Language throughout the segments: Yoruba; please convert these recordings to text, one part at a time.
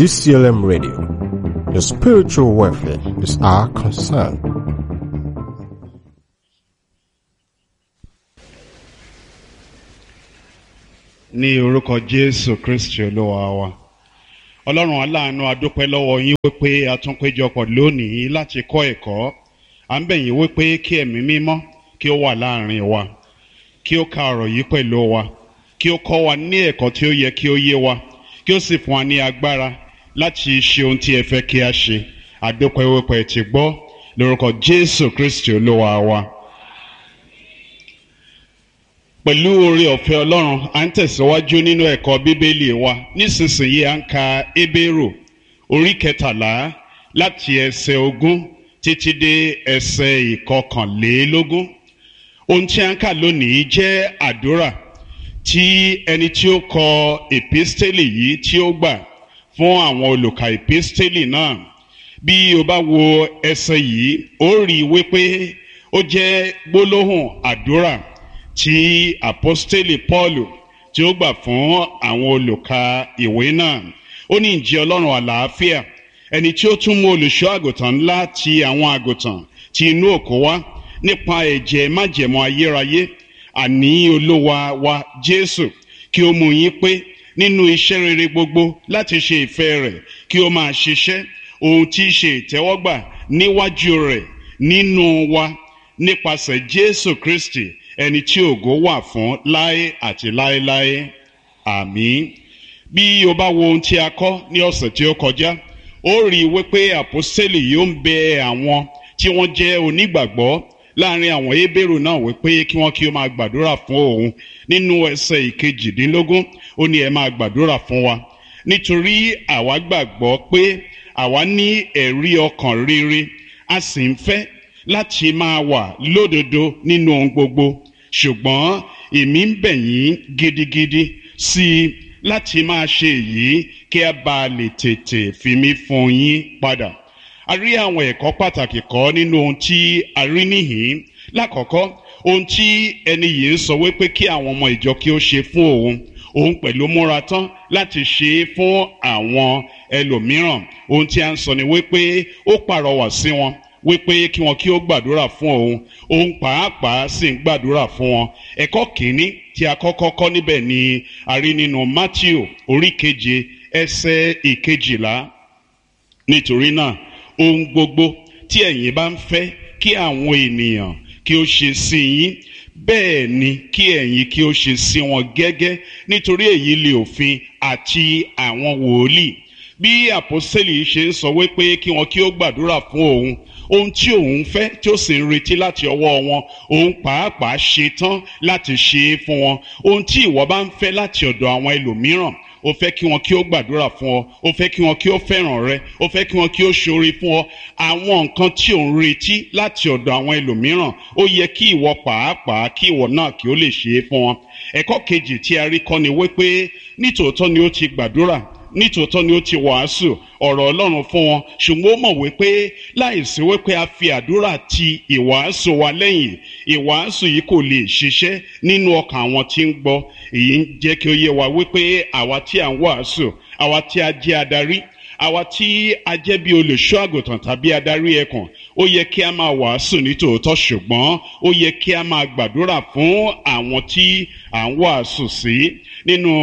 DCLM Radio. Your spiritual welfare is our concern. ní orúkọ jésù kristi olúwa wa ọlọ́run aláàánú adúpẹ́ lọ́wọ́ yín wípé a tún péjọpọ̀ lónìí láti kọ́ ẹ̀kọ́ à ń bẹ̀ yín wípé kí ẹ̀mí mímọ́ kí ó wà láàrin wa kí ó ka ọ̀rọ̀ yìí pẹ̀lú wa kí ó kọ́ wa ní ẹ̀kọ́ tí ó yẹ kí ó yé wa kí ó sì fún wa ní agbára láti ṣe ohun tí ẹ fẹ́ kí a ṣe adúpẹ́ wípé ẹ ti gbọ́ lórúkọ jésù kristi olúwa wa pẹ̀lú oore ọ̀fẹ́ ọlọ́run à ń tẹ̀síwájú nínú ẹ̀kọ́ bíbélì wa nísinsìnyí à ń ka ebéèrò orí kẹtàlá láti ẹsẹ̀ ogún títí dé ẹsẹ̀ ìkọkànlélógún ohun tí à ń kà lónìí jẹ́ àdúrà tí ẹni tí ó kọ èpísítélì yìí tí ó gbà fún àwọn olùkà èpísítélì náà bí o bá wo ẹsẹ̀ yìí ó rí i wípé ó jẹ́ gbólóhùn àdúrà tí apostoli paulu tí ó gbà fún àwọn olùka ìwé náà ó ní ìjẹ́ ọlọ́run àlàáfíà ẹni tí ó tún mú olùṣọ́ àgùntàn ńlá ti àwọn àgùntàn ti inú òkú wá nípa ẹ̀jẹ̀ májẹ̀mọ́ ayérayé àní olúwa wa jésù kí ó mú yín pé nínú iṣẹ́ rere gbogbo láti ṣe ìfẹ́ rẹ̀ kí ó máa ṣiṣẹ́ ohun tí í ṣe ìtẹ́wọ́gbà níwájú rẹ̀ nínú wa nípasẹ̀ jésù kristi ẹni tí ògo wà fún láé àti láéláé àmín bí o bá wo ohun tí a kọ́ ní ọ̀sẹ̀ tí ó kọjá ó rí i wípé àpọ́sítélì yóò ń bẹ àwọn tí wọ́n jẹ́ onígbàgbọ́ láàrin àwọn hébérù náà wípé kí wọ́n kí ó máa gbàdúrà fún òun nínú ẹsẹ̀ ìkejìdínlógún ó ní ẹ máa gbàdúrà fún wa nítorí àwa gbàgbọ́ pé àwa ní ẹ̀rí ọkàn rere a sì ń fẹ́ láti máa wà lódodo nínú ohun gbogbo ṣùgbọ́n èmi ń bẹ̀ yín gidigidi sí i láti máa ṣe èyí kí a bá lè tètè fi mí fún yín padà. a rí àwọn ẹ̀kọ́ pàtàkì kọ́ nínú ohun tí a rí níhìn-ín lákọ̀ọ́kọ́ ohun tí ẹni yìí ń sọ wípé kí àwọn ọmọ ìjọ kí ó ṣe fún òun òun pẹ̀lú múra tán láti ṣe é fún àwọn ẹlòmíràn ohun tí a ń sọ ni wípé ó pàrọwà sí wọn wípé kí wọn kí ó gbàdúrà fún òun òun pàápàá sì ń gbàdúrà fún wọn ẹ̀kọ́ kìíní tí a kọ́kọ́ kọ́ níbẹ̀ ni a rí nínú matthew orí keje ẹsẹ̀ ìkejìlá nítorí náà ohun gbogbo tí ẹ̀yin bá ń fẹ́ kí àwọn ènìyàn kí ó ṣe sí yín bẹ́ẹ̀ ni kí ẹ̀yin kí ó ṣe sí wọn gẹ́gẹ́ nítorí èyí lè òfin àti àwọn wòlíì bí àpọ́sẹ̀lì ṣe ń sọ wípé kí wọn kí ó gbàdúrà fún òun ohun tí òun fẹ́ tí ó sì ń retí láti ọwọ́ wọn òun pàápàá ṣe tán láti ṣe é fún wọn ohun tí ìwọ bá ń fẹ́ láti ọ̀dọ̀ àwọn ẹlòmíràn o fẹ́ kí wọn kí ó gbàdúrà fún ọ o fẹ́ kí wọn kí ó fẹ́ràn rẹ o fẹ́ kí wọn kí ó ṣoore fún ọ àwọn nǹkan tí ò ń retí láti ọ̀dọ̀ àwọn ẹlòmíràn ó yẹ kí ìwọ pàápàá kí ìwọ náà kí ó lè ṣe é fún wọn ẹ̀kọ́ kejì tí a rí kọ́ ni wípé nítòótọ́ ni ó ti gbàdúrà nítòótọ́ ni ó ti wàásù ọ̀rọ̀ ọlọ́run fún wọn ṣùgbọ́n ó mọ̀ wípé láìsí wípé a fi àdúrà ti ìwàásù wa lẹ́yìn ìwàásù yìí kò lè ṣiṣẹ́ nínú ọkàn àwọn tí ń gbọ́ èyí ń jẹ́ kí ó yé wa wípé àwa tí à ń wàásù àwa tí a jẹ́ adarí àwa tí a jẹ́ bí olùṣọ́ àgùntàn tàbí adarí ẹkùn ó yẹ kí a máa wàásù nítòótọ́ ṣùgbọ́n ó yẹ kí a máa gbàdúrà fún àwọn tí à ń wàásù sí nínú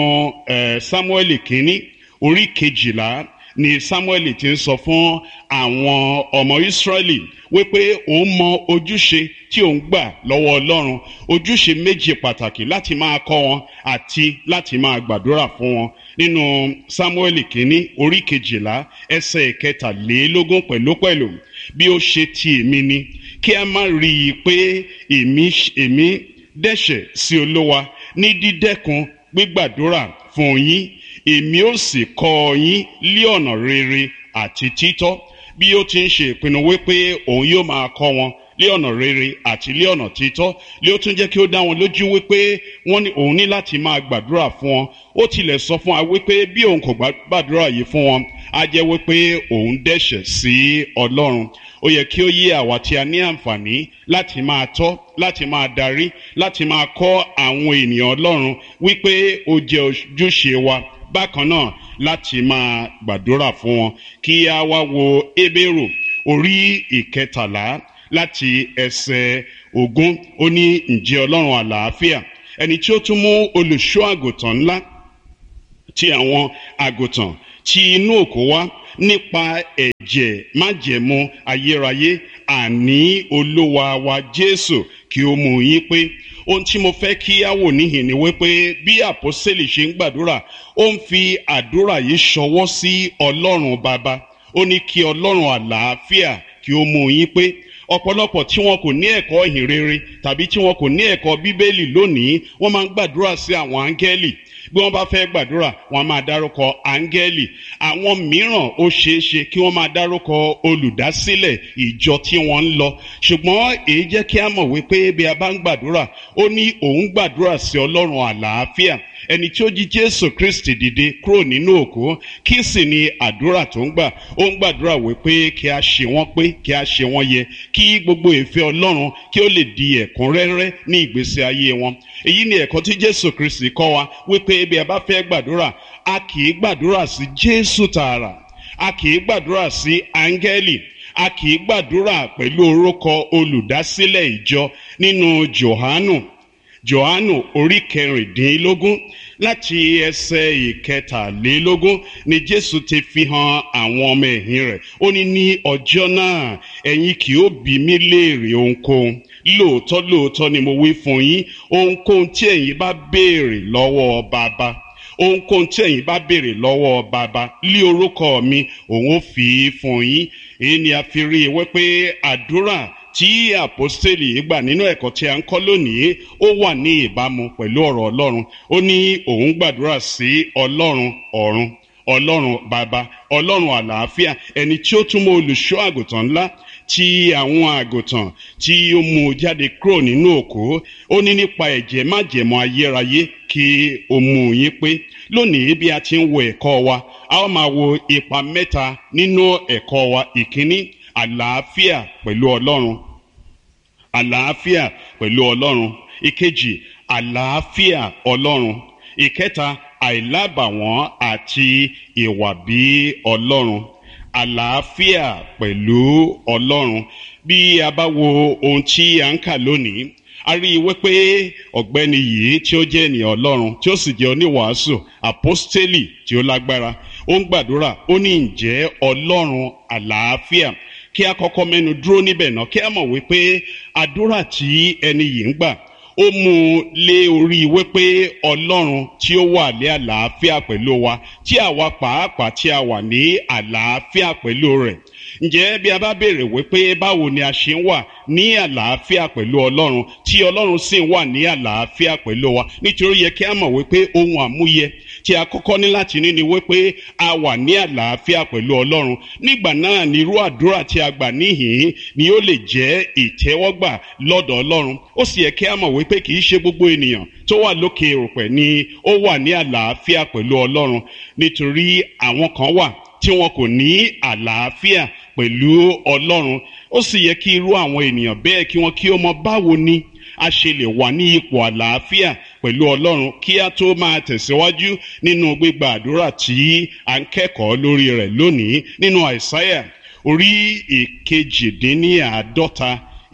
Sámúẹ́lì kínní orí kejìlá ni samuel ti ń sọ fún àwọn ọmọ israẹli wípé òun mọ ojúṣe tí òun gbà lọ́wọ́ ọlọ́run ojúṣe méjì pàtàkì láti máa kọ́ wọn àti láti máa gbàdúrà fún wọn nínú samuel kínní orí kejìlá ẹsẹ̀ kẹtàlélógún pẹ̀lúpẹ̀lú bí ó ṣe ti èmi ni kí a má rí i pé èmi èmi dẹ́ṣẹ̀ sí olówa ní dídẹ́kun gbígbàdúrà fún yín èmi ó sì kọ́ ọ yín lé ọ̀nà rere àti títọ́ bí ó ti ń ṣe ìpinnu wípé òun yóò máa kọ́ wọn lé ọ̀nà rere àti lé ọ̀nà títọ́ lé ó tún jẹ́ kí ó dá wọn lójú wípé wọ́n ní òun ní láti máa gbàdúrà fún wọn ó tilẹ̀ sọ fún wa wípé bí òun kò gbàdúrà yìí fún wọn á jẹ́ wípé òun dẹ́ṣẹ̀ sí ọlọ́run ó yẹ kí ó yé àwa tí a ní àǹfààní láti máa tọ́ láti máa darí láti máa kọ́ àwọn ènìyàn ọlọ́run wípé ó jẹ́ ojúṣe wa bákan náà láti máa gbàdúrà fún wọn kí a wá wo ebéèrò orí ìkẹtàlá láti ẹsẹ̀ ogún ó ní ǹjẹ́ ọlọ́run àlàáfíà ẹni tí ó tún mú olùṣọ́ àgùntàn ńlá ti àwọn àgùntàn tí inú òkú wá nípa ẹ̀jẹ̀ májẹ̀mú ayérayé àní olúwa wa jésù kí ó mú yín pé ohun tí mo fẹ́ kí á wò níhìn ni wípé bí àpọ́sẹ̀lì ṣe ń gbàdúrà ó ń fi àdúrà yìí ṣọwọ́ sí ọlọ́run bàbá ó ní kí ọlọ́run àlàáfíà kí ó mú yín pé ọ̀pọ̀lọpọ̀ tí wọn kò ní ẹ̀kọ́ ìhìn rere tàbí tí wọn kò ní ẹ̀kọ́ bíbélì lónìí wọ́n máa ń gbàdúrà sí àwọn áńgẹ́lì bí wọ́n bá fẹ́ gbàdúrà wọ́n máa dárúkọ áńgẹ́lì àwọn mìíràn ó ṣeé ṣe kí wọ́n máa dárúkọ olùdásílẹ̀ ìjọ tí wọ́n ń lọ ṣùgbọ́n èyí jẹ́ kí a mọ̀ wípé bí a bá ń gbàdúrà ó ní òun gbàdúrà sí ọlọ́run àlàáfíà ẹni tí ó jí jésù kristi dìde kúrò nínú òkú kí sì ni àdúrà tó ń gbà ó ń gbàdúrà wípé kí a ṣe wọ́n pé kí a ṣe wọ́n yẹ kí gbogbo ìfẹ́ ọlọ́run kí ó lè di ẹ̀kúnrẹ́rẹ́ ní ìgbésí ayé wọn èyí ni ẹ̀kọ́ tí jésù kristi kọ́ wa wípé bí a bá fẹ́ gbàdúrà a kì í gbàdúrà sí jésù tààrà a kì í gbàdúrà sí áńgẹ́lì a kì í gbàdúrà pẹ̀lú orúkọ olùdásílẹ̀ ìjọ nínú johanu johanu orí kẹrìndínlógún láti ẹsẹ̀ ìkẹtàlélógún ni jésù ti fi hàn àwọn ọmọ ẹ̀yìn rẹ̀ ó ní ní ọjọ́ náà ẹ̀yin kì ó bí mi léèrè ohunkóhun lóòótọ́ lóòótọ́ ni mo wí fún yín ohunkóhun tí ẹ̀yin bá béèrè lọ́wọ́ bàbá ohunkóhun tí ẹ̀yin bá béèrè lọ́wọ́ bàbá lé orúkọ mi òun ó fi í fún yín èyí ni a fi rí i wípé àdúrà tí àpọ́stélì gbà nínú ẹ̀kọ́ tí a ń kọ́ lónìí ó wà ní ìbámu pẹ̀lú ọ̀rọ̀ ọlọ́run ó ní òun gbàdúrà sí ọlọ́run ọ̀run ọlọ́run bàbá ọlọ́run àlàáfíà ẹni tí ó túmọ̀ olùṣọ́ àgùntàn ńlá tí àwọn àgùntàn tí ó mú jáde kúrò nínú òkú ó ní nípa ẹ̀jẹ̀ májẹ̀mọ́ ayérayé kí ó mú yín pé lónìí bí a ti ń wo ẹ̀kọ́ wa a ó máa wo ipa mẹ́ta nínú ẹ̀kọ́ wa ìkíní àlàáfíà pẹ̀lú ọlọ́run àlàáfíà pẹ̀lú ọlọ́run ìkejì àlàáfíà ọlọ́run ìkẹta àìlábàwọ́n àti ìwà bí ọlọ́run àlàáfíà pẹ̀lú ọlọ́run bí a bá wo ohun tí a ń kà lónìí a rí i wípé ọ̀gbẹ́ni yìí tí ó jẹ́ ènìyàn ọlọ́run tí ó sì jẹ́ oníwàásù àpọ́stélì tí ó lágbára ó ń gbàdúrà ó ní ǹjẹ́ ọlọ́run àlàáfíà kí a kọ́kọ́ mẹ́nu dúró níbẹ̀ náà kí a mọ̀ wípé àdúrà tí ẹni yìí ń gbà ó mú un lé orí wípé ọlọ́run tí ó wà ní àlàáfíà pẹ̀lú wa tí àwa pàápàá tí a wà ní àlàáfíà pẹ̀lú rẹ̀ ǹjẹ́ bí a bá béèrè wípé báwo ni a ṣe ń wà ní àlàáfíà pẹ̀lú ọlọ́run tí ọlọ́run sì ń wà ní àlàáfíà pẹ̀lú wa nítorí yẹ kí a mọ̀ wípé ohun àmúyẹ tí a kọ́kọ́ ní láti ní ni wípé a wà ní àlàáfíà pẹ̀lú ọlọ́run nígbà náà ni irú àdúrà tí a gbà níhìn ni ó lè jẹ́ ìtẹ́wọ́gbà lọ́dọ̀ ọlọ́run ó sì yẹ kí a mọ̀ wípé kì í ṣe gbogbo ènìyàn tó wà lókè òrùpẹ̀ ni ó wà ní àlàáfíà pẹ̀lú ọlọ́run nítorí àwọn kan wà tí wọn kò ní àlàáfíà pẹ̀lú ọlọ́run ó sì yẹ kí irú àwọn ènìyàn bẹ́ẹ̀ kí wọ́n kí ó mọ báwo ni a ṣe lè wà ní ipò àlàáfíà pẹ̀lú ọlọ́run kí a tó máa tẹ̀síwájú nínú gbígba àdúrà tí a ń kẹ́kọ̀ọ́ lórí rẹ̀ lónìí nínú àìsáyà orí ìkejìdínníàádọ́ta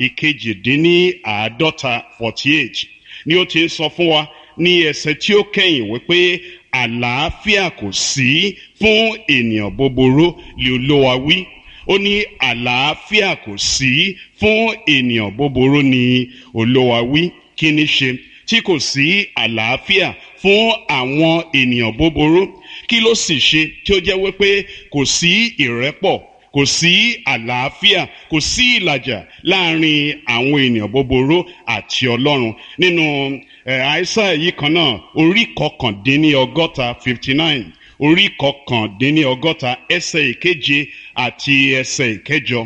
ìkejìdínníàádọ́ta forty eight ni ó ti ń sọ fún wa ní ẹsẹ̀ tí ó kẹ́yìn wípé àlàáfíà kò sí fún ènìyàn búburú lè olówa wí ó ní àlàáfíà kò sí fún ènìyàn búburú ni olówa wí kí ni ṣe tí kò sí àlàáfíà fún àwọn ènìyàn búburú kí ló sì ṣe tí ó jẹ́ wípé kò sí ìrẹ́pọ̀ kò sí àlàáfíà kò sí ìlàjà láàrin àwọn ènìyàn búburú àti ọlọ́run nínú àìsàn yìí kan náà orí kọkàndínní ọgọ́ta fifty nine orí kọkàndínní ọgọ́ta ẹsẹ̀ ìkeje àti ẹsẹ̀ ìkẹjọ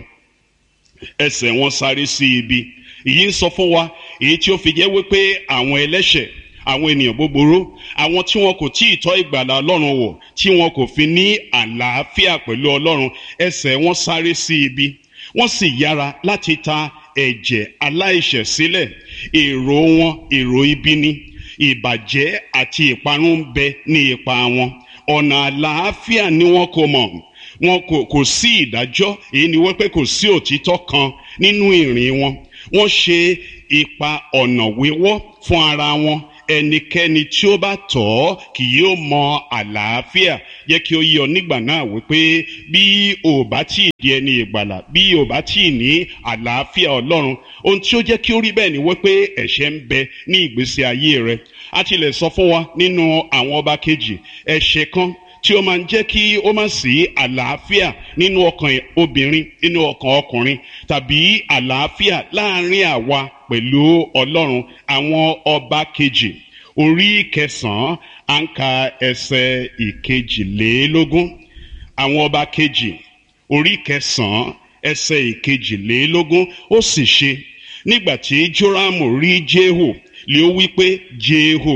ẹsẹ̀ wọn sáré sí ibi èyí ń sọ fún wa èyí tí ó fi jẹ́ wípé àwọn ẹlẹ́ṣẹ̀ àwọn ènìyàn búburú àwọn tí wọn kò tí ì tọ́ ìgbàlà ọlọ́run wò tí wọn kò fi ní àlàáfíà pẹ̀lú ọlọ́run ẹsẹ̀ wọn sáré sí ibi wọ́n sì yára láti ta ẹ̀jẹ̀ aláìṣẹ̀ sílẹ̀ èrò wọn èrò ibi ni ìbàjẹ́ àti ìparun ń bẹ ní ipa wọn ọ̀nà àlàáfíà ni wọn kò mọ̀ wọn kò kò sí ìdájọ́ èyí ni wọ́n pé kò sí òtítọ́ kan nínú ìrìn wọn wọ́n ṣe ipa ọ̀nà wíwọ́ fún ara wọn ẹnikẹ́ni tí ó bá tọ̀ ọ́ kì yóò mọ àlàáfíà yẹ kí ó yọ nígbà náà wípé bí o bá tí ì di ẹni ìgbàlà bí o bá tí ì ní àlàáfíà ọlọ́run ohun tí ó jẹ́ kí ó rí bẹ́ẹ̀ ni wípé ẹ̀ṣẹ̀ ń bẹ ní ìgbésí ayé rẹ a tilẹ̀ sọ fún wa nínú àwọn ọba kejì ẹ̀ṣẹ̀ kan tí ó máa ń jẹ́ kí ó má sí àlàáfíà nínú ọkàn obìnrin nínú ọkàn ọkùnrin tàbí àlàáfíà láàrin àwa pẹ̀lú ọlọ́run àwọn ọba kejì orí kẹsàn-án à ń ka ẹsẹ̀ ìkejìlélógún àwọn ọba kejì orí kẹsàn-án ẹsẹ̀ ìkejìlélógún ó sì ṣe nígbà tí jórámù rí jéhù lé ó wí pé jéhù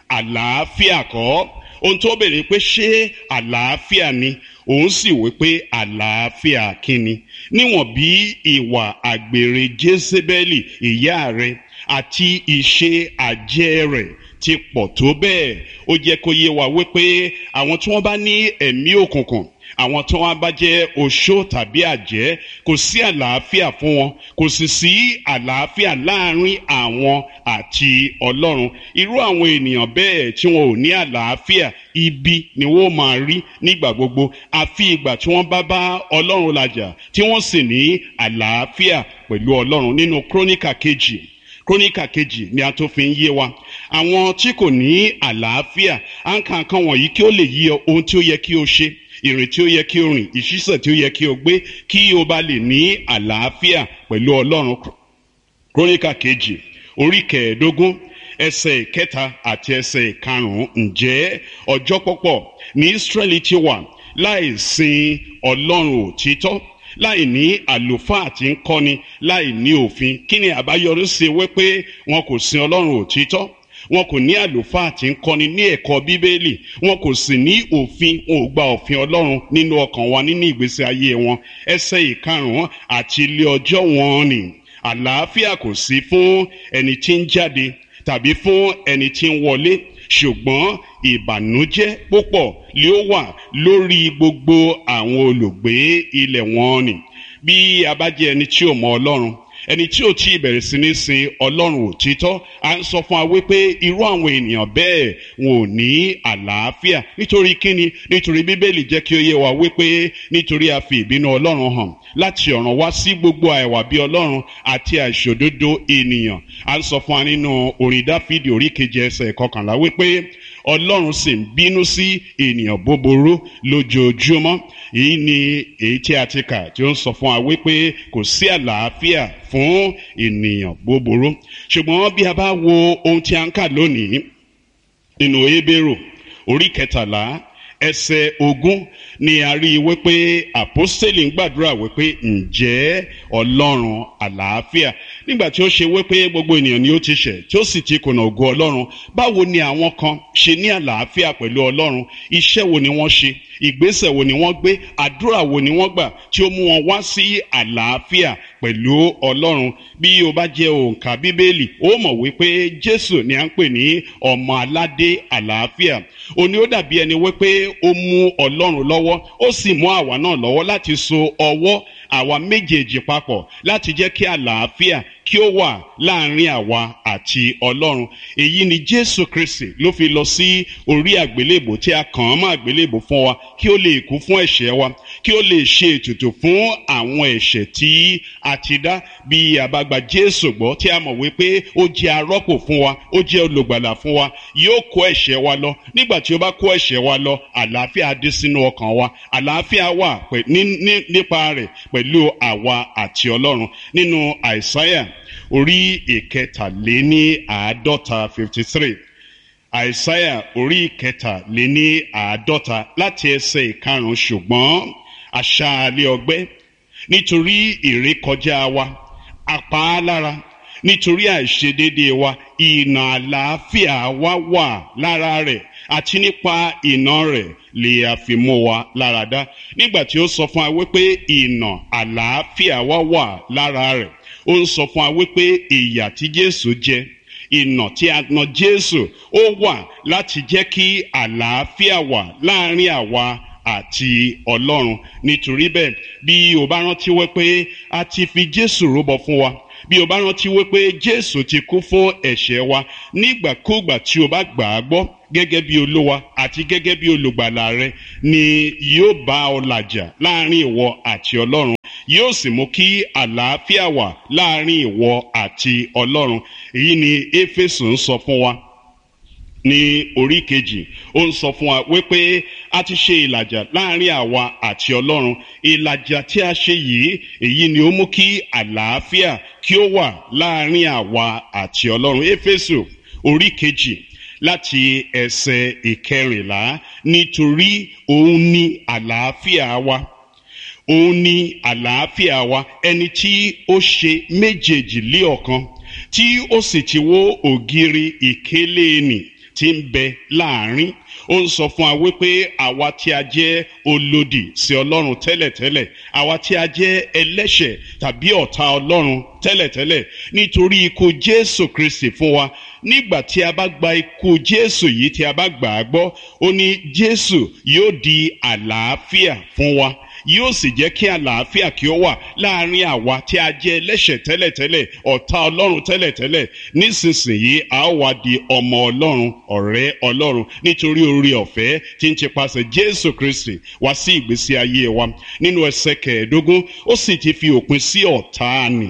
àlàáfíà kọ́ ohun tó bèrè pé ṣé àlàáfíà ni òun sì wí pé àlàáfíà kíni níwọ̀n bí ìwà àgbèrè jésébẹ́lì ìyá rẹ̀ àti ìṣe àjẹ́ rẹ̀ ti pọ̀ tó bẹ́ẹ̀ ó jẹ́ kó yé wa wípé àwọn tí wọ́n bá ní ẹ̀mí òkùnkùn àwọn tí wọ́n bá jẹ́ oṣó tàbí àjẹ́ kò sí àlàáfíà fún wọn kò sì sí àlàáfíà láàrin àwọn àti ọlọ́run irú àwọn ènìyàn bẹ́ẹ̀ tí wọn ò ní àlàáfíà ibi ni wọ́n máa rí nígbà gbogbo àfi ìgbà tí wọ́n bá bá ọlọ́run làjà tí wọ́n sì ní àlàáfíà pẹ̀lú ọlọ́run nínú króníkà kejì króníkà kejì ni a tó fi ń yé wa àwọn tí kò ní àlàáfíà à ń ka nǹkan wọ̀nyí kí ó lè yí ọ ohun tí ó yẹ kí o ṣe ìrìn tí ó yẹ kí o rìn ìṣísẹ̀ tí ó yẹ kí o gbé kí o bá lè ní àlàáfíà pẹ̀lú ọlọ́run króníkà kejì orí kẹẹ̀ẹ́dógún ẹsẹ̀ ìkẹta àti ẹsẹ̀ ìkarùn-ún ǹjẹ́ ọjọ́ pọ̀pọ̀ ní Ísírẹ́lì ti wà láì sin ọlọ́run òtítọ́ láì ní àlùfáà tí ń kọ́ni láì ní òfin kí ni àbáyọrí sí wípé wọn kò sin ọlọ́run òtítọ́ wọn kò ní àlùfáà tí ń kọ́ni ní ẹ̀kọ́ bíbélì wọn kò sì ní òfin wọn ò gba òfin ọlọ́run nínú ọkàn wa nínú ìgbésí ayé wọn ẹsẹ̀ ìkarùn-ún àti ilé ọjọ́ wọn ni àlàáfíà kò sí fún ẹni tí ń jáde tàbí fún ẹni tí ń wọlé ṣùgbọ́n ìbànújẹ́ púpọ̀ lé ó wà lórí gbogbo àwọn olùgbé ilẹ̀ wọn ni bí a bá jẹ́ ẹni tí ò mọ ọlọ́run ẹni tí ò tí ì bẹ̀rẹ̀ sí ní sin ọlọ́run òtítọ́ à ń sọ fún wa wípé irú àwọn ènìyàn bẹ́ẹ̀ wọn ò ní àlàáfíà nítorí kíni nítorí bíbélì jẹ́ kí ó yé wa wípé nítorí a fi ìbínú ọlọ́run hàn láti ọ̀ràn wá sí gbogbo àìwà bí ọlọ́run àti àìṣòdodo ènìyàn à ń sọ fún wa nínú orin dáfídì orí keje ẹsẹ̀ kọkànlá wípé ọlọ́run sì ń bínú sí ènìyàn búburú lójoojúmọ́ èyí ni èyí tí a ti kà tí ó ń sọ fún wa wípé kò sí àlàáfíà fún ènìyàn búburú ṣùgbọ́n bí a bá wo ohun tí a ń kà lónìí nínú Hébérù orí kẹtàlá ẹsẹ̀ ogún ni a rí i wípé àpọ́stélì ń gbàdúrà wípé ǹjẹ́ ọlọ́run àlàáfíà nígbà tí ó ṣe wípé gbogbo ènìyàn ni ó ti ṣẹ̀ tí ó sì ti kùnà ògo ọlọ́run báwo ni àwọn kan ṣe ní àlàáfíà pẹ̀lú ọlọ́run iṣẹ́ wo ni wọ́n ṣe ìgbésẹ̀ wo ni wọ́n gbé àdúrà wo ni wọ́n gbà tí ó mú wọn wá sí àlàáfíà pẹ̀lú ọlọ́run bí o bá jẹ́ òǹkà bíbélì ó mọ̀ wípé jésù ni à ń pè ní ọmọ aládé àlàáfíà òní ó dàbí ẹni wípé ó mú ọlọ́run lọ́wọ́ ó sì mú àwa náà lọ́wọ́ láti so ọwọ́ àwa méjèèjì papọ̀ láti jẹ́ kí àlàáfíà kí ó wà láàrin àwa àti ọlọ́run èyí ni jésù kristi ló fi lọ sí orí àgbélébò tí a kàn án mọ́ àgbélébò fún wa kí ó lè kú fún ẹ̀ṣẹ̀ wa kí ó lè ṣe ètùtù fún àwọn ẹ̀ṣẹ̀ tí a ti dá bí a bá gba jésù gbọ́ tí a mọ̀ wípé ó jẹ́ arọ́pò fún wa ó jẹ́ olùgbàlà fún wa yóò kó ẹ̀ṣẹ̀ wa lọ nígbà tí ó bá kó ẹ̀ṣẹ̀ wa lọ àlàáfíà dé sínú ọkàn wa àlàáfíà wà nípa rẹ̀ pẹ̀lú àwa àti ọlọ́run nínú àìsáyà orí ìkẹtàléní àádọ́ta fifty three àìsáyà orí ìkẹtàléní àádọ́ta láti ẹsẹ̀ ìkarùn-ún ṣùgbọ́n aṣáálé ọgbẹ́ nítorí ìrékọjá wa apá á lára nítorí àìṣedédé wa ìnà àlàáfíà wa wà lára rẹ̀ àti nípa ìnà rẹ̀ lè àfimú wa lára dá nígbà tí ó sọ fún wa wípé ìnà àlàáfíà wa wà lára rẹ̀ ó ń sọ fún wa wípé ìyà tí Jésù jẹ ìnà tí a nà jésù ó wà láti jẹ́ kí àlàáfíà wà láàrin àwa àti ọlọ́run nítorí bẹ́ẹ̀ bí o bá rántí wípé a ti fi jésù rúbọ fún wa bí o bá rántí wípé jésù ti kú fún ẹ̀ṣẹ̀ wa nígbàkúgbà tí o bá gbà á gbọ́ gẹ́gẹ́ bí olúwa àti gẹ́gẹ́ bí olùgbàlà rẹ ni yóò bá ọ làjà láàrin ìwọ àti ọlọ́run yóò sì mú kí àlàáfíà wà láàrin ìwọ àti ọlọ́run èyí ni éfésù ń sọ fún wa ní orí kejì ó ń sọ fún wa wípé a ti ṣe ìlàjà láàrin àwa àti ọlọ́run ìlàjà tí a ṣe yìí èyí ni ó mú kí àlàáfíà kí ó wà láàrin àwa àti ọlọ́run éfésù orí kejì láti ẹsẹ̀ ìkẹrìnlá nítorí òun ni àlàáfíà wa òun ni àlàáfíà wa ẹni tí ó ṣe méjèèjì lé ọ̀kan tí ó sì ti wó ògiri ìkélé nì tí ń bẹ láàrin ó ń sọ fún wa wípé àwa tí a jẹ́ olòdì sí ọlọ́run tẹ́lẹ̀tẹ́lẹ̀ àwa tí a jẹ́ ẹlẹ́ṣẹ̀ tàbí ọ̀tá ọlọ́run tẹ́lẹ̀tẹ́lẹ̀ nítorí ikú jésù kristi fún wa nígbà tí a bá gba ikú jésù yìí tí a bá gbà á gbọ́ ó ní jésù yóò di àlàáfíà fún wa yóò sì jẹ́ kí àlàáfíà kí ó wà láàrin àwa tí a jẹ́ ẹlẹ́ṣẹ̀ tẹ́lẹ̀tẹ́lẹ̀ ọ̀tá ọlọ́run tẹ́lẹ̀tẹ́lẹ̀ nísinsìnyí a ó wá di ọmọ ọlọ́run ọ̀rẹ́ ọlọ́run nítorí orí ọ̀fẹ́ tí ń tipasẹ̀ jésù kristi wá sí ìgbésí ayé wa nínú ẹsẹ̀ kẹẹ̀ẹ́dógún ó sì ti fi òpin sí ọ̀tá nì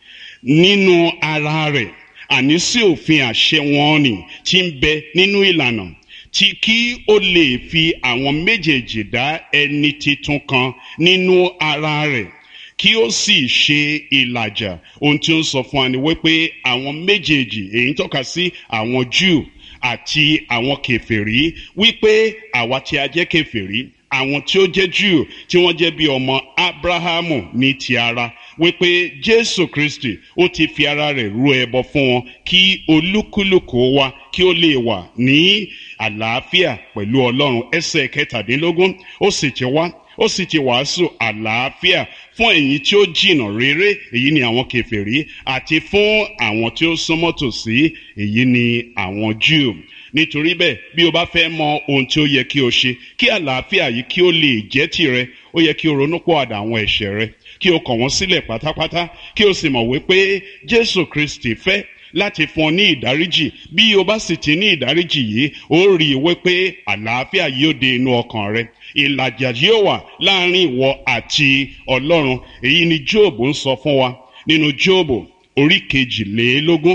nínú ara rẹ̀ àní sí òfin àṣẹ wọn nì tí ń bẹ nínú ìlànà tí kí ó lè fi àwọn méjèèjì dá ẹni titun kan nínú ara rẹ̀ kí ó sì ṣe ìlàjà ohun tí ó ń sọ fún wa ni wípé àwọn méjèèjì èyí ń tọ́ka sí àwọn Júù àti àwọn kèfèrí wípé àwa tí a jẹ́ kèfèrí àwọn tí ó jẹ́ Júù tí wọ́n jẹ́ bí ọmọ Ábráhámù ní ti ara wípé Jésù Kristi ó ti fi ara rẹ̀ rú ẹbọ fún wọn kí olúkúlùkù wa kí ó lè wà ní àlàáfíà pẹ̀lú Ọlọ́run ẹsẹ̀ kẹtàdínlógún ó sì ti wá ó sì ti wàásù àlàáfíà fún ẹ̀yin tí ó jìnnà réré èyí ni àwọn kèfèrí àti fún àwọn tí ó súnmọ́ tòsí èyí ni àwọn Júù nítorí bẹ́ẹ̀ bí o bá fẹ́ mọ ohun tí ó yẹ kí o ṣe kí àlàáfíà yìí kí ó lè jẹ́ tìrẹ ó yẹ kí o ronú pọ̀àdà àwọn ẹ̀ṣẹ̀ rẹ kí o kọ̀ wọ́n sílẹ̀ pátápátá kí o sì mọ̀ wípé Jésù Kristi fẹ́ láti fún ọ ní ìdáríjì bí o bá sì ti ní ìdáríjì yìí ó rí i wípé àlàáfíà yóò dé inú ọkàn rẹ ìlàjà yóò wà láàrin ìwọ àti Ọlọ́run èyí ni Jóòbù ń sọ fún wa nínú Jóòbù orí kejìlélógún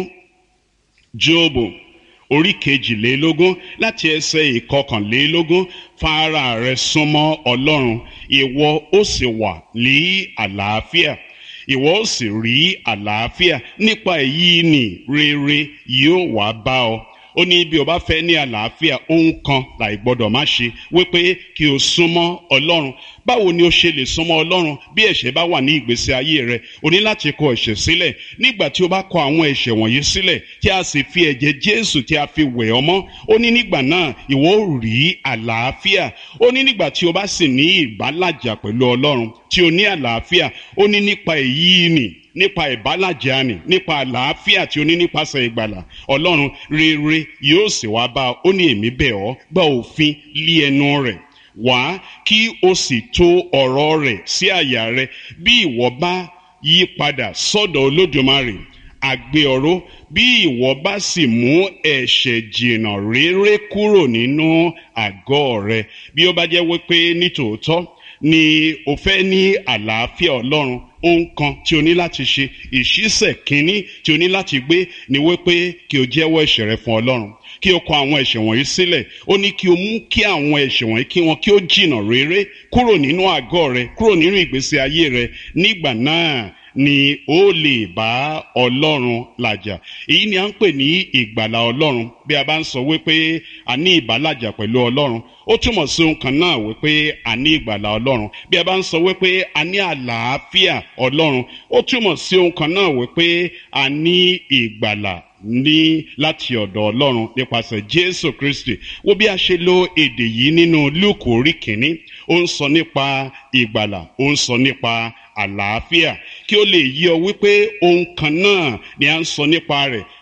Jóòbù orí kejìlélógún láti ẹsẹ̀ ìkọkànlélógún fara rẹ súnmọ́ Ọlọ́run ìwọ ó sì wà ní àlàáfíà ìwọ ó sì rí àlàáfíà nípa èyí ni rere yóò wá bá ọ ó ní bí o bá fẹ́ ní àlàáfíà ohun kan láì gbọ́dọ̀ má ṣe wípé kí o súnmọ́ Ọlọ́run báwo ni o ṣe lè súnmọ́ Ọlọ́run bí ẹ̀ṣẹ̀ bá wà ní ìgbésí ayé rẹ o ní láti kọ ẹ̀ṣẹ̀ sílẹ̀ nígbà tí o bá kọ àwọn ẹ̀ṣẹ̀ wọ̀nyí sílẹ̀ tí a sì fi ẹ̀jẹ̀ Jésù tí a fi wẹ̀ ọ́ mọ́ ó ní nígbà náà ìwọ ó rí àlàáfíà ó ní nígbà tí o bá sì ní ìbálàjà pẹ̀lú Ọlọ́run tí o ní àlàáfíà ó ní nípa èyí nì nípa ìbálàjà ni nípa àlàáfíà tí o ní nípasẹ̀ ìgbàlà ọlọ́run rere yóò sì wá bá ó ní èmi bẹ̀ ọ́ gba òfin lé ẹnu rẹ̀ wá kí o sì tò ọ̀rọ̀ rẹ̀ sí àyà rẹ̀ bí ìwọ bá yí padà sọ́dọ̀ olódùmarè àgbé ọ̀rọ̀ bí ìwọ bá sì mú ẹ̀ṣẹ̀ jìnnà rere kúrò nínú àgọ́ rẹ̀ bí ó bá jẹ́ wípé nítòótọ́ ni o fẹ́ ní àlàáfíà ọlọ́run ohun kan tí o ní láti ṣe ìṣísẹ̀ kínní tí o ní láti gbé ni wípé kí o jẹ́wọ́ ẹ̀ṣẹ̀ rẹ fún ọlọ́run kí o kọ àwọn ẹ̀ṣẹ̀ wọ̀nyí sílẹ̀ ó ní kí o mú kí àwọn ẹ̀ṣẹ̀ wọ̀nyí kí wọn kí ó jìnnà réré kúrò nínú àgọ́ rẹ kúrò nínú ìgbésí ayé rẹ nígbà náà ni ó lè bá ọlọ́run làjà èyí ni à ń pè ní ìgbàlà ọlọ́run bí a bá ń sọ wípé a ní ìbálàjà pẹ̀lú ọlọ́run ó túmọ̀ sí ohun kan náà wípé a ní ìgbàlà ọlọ́run bí a bá ń sọ wípé a ní àlàáfíà ọlọ́run ó túmọ̀ sí ohun kan náà wípé a ní ìgbàlà ní láti ọ̀dọ̀ ọlọ́run nípasẹ̀ jésù kristi wo bí a ṣe lo èdè yìí nínú lúùkù orí kìíní ó ń sọ nípa ìgbàlà ó ń sọ nípa àlàáfíà kí ó lè yí ọ wípé ohun kan náà ni a ń sọ nípa rẹ̀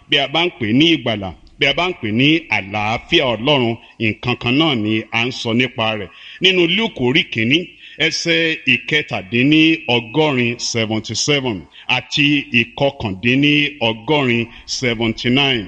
bí a bá ń pè ní ìgbàlà bí a bá ń pè ní àlàáfíà ọlọ́run nǹkan kan náà ni à ń sọ nípa rẹ̀ nínú luke orí kìíní ẹsẹ̀ ìkẹtàdínní ọgọ́rin seventy seven àti ìkọkàndínní ọgọ́rin seventy nine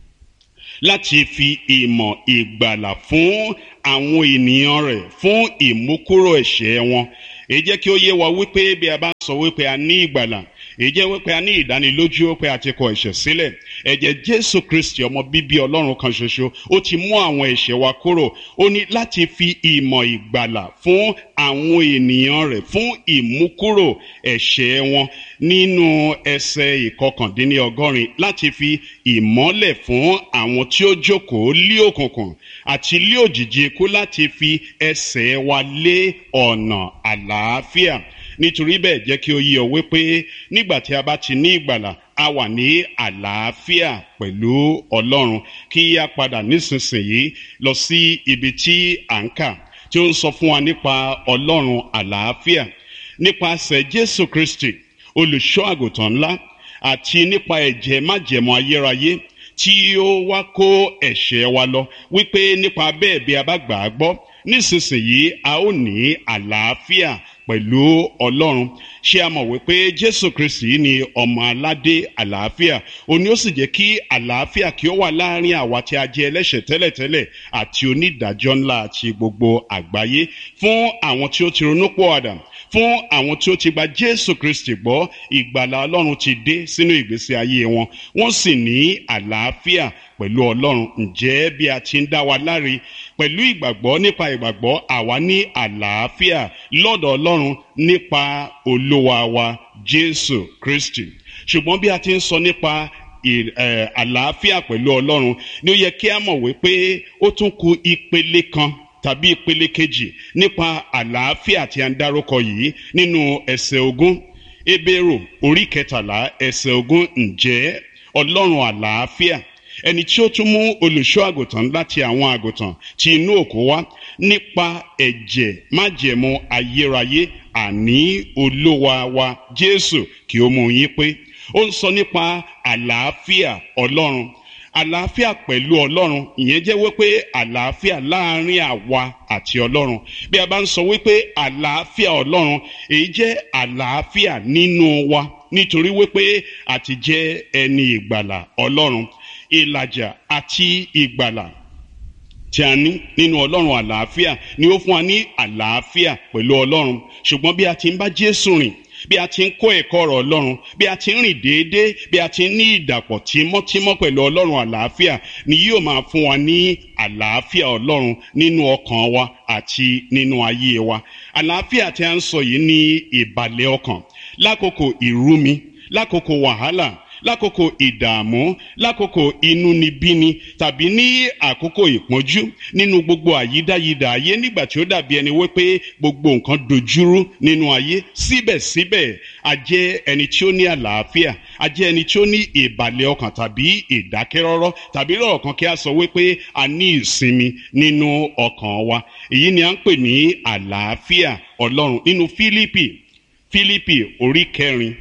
láti fi ìmọ̀ ìgbàlà fún àwọn ènìyàn rẹ̀ fún ìmúkúrò ẹ̀ṣẹ̀ wọn èyí jẹ́ kí ó yé wa wípé bí a bá ń sọ wípé a ní ìgbàlà èyí jẹ́ wípé a ní ìdánilójú pé a ti kọ ẹ̀ṣẹ̀ sílẹ̀ ẹ̀jẹ̀ jésù kristi ọmọ bíbí ọlọ́run kan ṣoṣo ó ti mú àwọn ẹ̀ṣẹ̀ wa kúrò ó ní láti fi ìmọ̀ ìgbàlà fún àwọn ènìyàn rẹ̀ fún ìmúkúrò ẹ̀ṣẹ̀ wọn nínú ẹsẹ̀ ìkọkàndínlọ́gọ́rin láti fi ìmọ́lẹ̀ fún àwọn tí ó jókòó lé òkùnkùn àti lé òjìji ikú láti fi ẹsẹ̀ wa lé ọ̀nà àlàáfíà nítorí bẹ́ẹ̀ jẹ́ kí ó yí ọ wípé nígbà tí a bá ti ní ìgbàlà a wà ní àlàáfíà pẹ̀lú ọlọ́run kí a padà nísinsìnyí lọ sí ibi tí à ń kà tí ó ń sọ fún wa nípa ọlọ́run àlàáfíà nípasẹ̀ jésù kristi olùṣọ́ àgùntàn ńlá àti nípa ẹ̀jẹ̀ májẹ̀mọ́ ayérayé tí ó wá kó ẹ̀ṣẹ̀ wa lọ wípé nípa bẹ́ẹ̀ bí a bá gbà á gbọ́ nísinsìnyí a ó ní àlàáfíà pẹ̀lú ọlọ́run ṣé a mọ̀ wípé jésù kristi ni ọmọ aládé àlàáfíà òní ó sì jẹ́ kí àlàáfíà kí ó wà láàrin àwa tí a jẹ́ ẹlẹ́ṣẹ̀ tẹ́lẹ̀tẹ́lẹ̀ àti onídàájọ́ ńlá àti gbogbo àgbáyé fún àwọn tí ó ti ronú pọ̀ àdàm fún àwọn tí ó ti gba jésù kristi gbọ́ ìgbàlà ọlọ́run ti dé sínú ìgbésí ayé wọn wọ́n sì ní àlàáfíà pẹ̀lú ọlọ́run ǹjẹ́ bí a ti ń dá wa láre pẹ̀lú ìgbàgbọ́ nípa ìgbàgbọ́ àwa ní àlàáfíà lọ́dọ̀ ọlọ́run nípa olúwa wa jésù kristi ṣùgbọ́n bí a ti ń sọ nípa àlàáfíà pẹ̀lú ọlọ́run ni ó yẹ kí a mọ̀ wípé ó tún ku ìpele kan tàbí ìpele kejì nípa àlàáfíà tí a ń dárúkọ yìí nínú ẹsẹ̀ ogún ebéèrò orí kẹtàlá ẹsẹ̀ ogún ǹjẹ́ ọlọ́run àlàáfíà ẹni tí ó tún mú olùṣọ́ àgùntàn láti àwọn àgùntàn tí inú òkú wá nípa ẹ̀jẹ̀ májẹ̀mú ayérayé àní olúwa wa jésù kí ó mú yín pé ó ń sọ nípa àlàáfíà ọlọ́run àlàáfíà pẹ̀lú ọlọ́run ìyẹn jẹ́ wípé àlàáfíà láàrin àwa àti ọlọ́run bí a bá ń sọ wípé àlàáfíà ọlọ́run èyí jẹ́ àlàáfíà nínú wa nítorí wípé àti jẹ́ ẹni ìgbàlà ọlọ́run ìlàjà àti ìgbàlà tí a ní nínú ọlọ́run àlàáfíà ni ó fún wa ní àlàáfíà pẹ̀lú ọlọ́run ṣùgbọ́n bí a ti ń bá jésù rìn bí a ti ń kó ẹ̀kọ́ ọ̀rọ̀ ọlọ́run bí a ti ń rìn déédéé bí a ti ń ní ìdàpọ̀ tímọ́tímọ́ pẹ̀lú ọlọ́run àlàáfíà ni yóò máa fún wa ní àlàáfíà ọlọ́run nínú ọkàn wa àti nínú ayé wa àlàáfíà tí a ń sọ yìí ní ìbàlẹ̀ ọkàn lákòókò ìrúmi lákòókò wàhálà lákòókò ìdààmú lákòókò inúnibíni tàbí ní àkókò ìpọ́njú nínú gbogbo àyídáyidà ayé nígbà tí ó dàbí ẹni wípé gbogbo nǹkan dojúrú nínú ayé síbẹ̀síbẹ̀ a jẹ́ ẹni tí ó ní àlàáfíà a jẹ́ ẹni tí ó ní ìbàlẹ̀ ọkàn tàbí ìdákẹ́rọ́rọ́ tàbí lọ́rọ̀ kan kí a sọ wípé a ní ìsinmi nínú ọkàn wa èyí ni à ń pè ní àlàáfíà ọlọ́run nínú fílípì fílípì orí kẹrin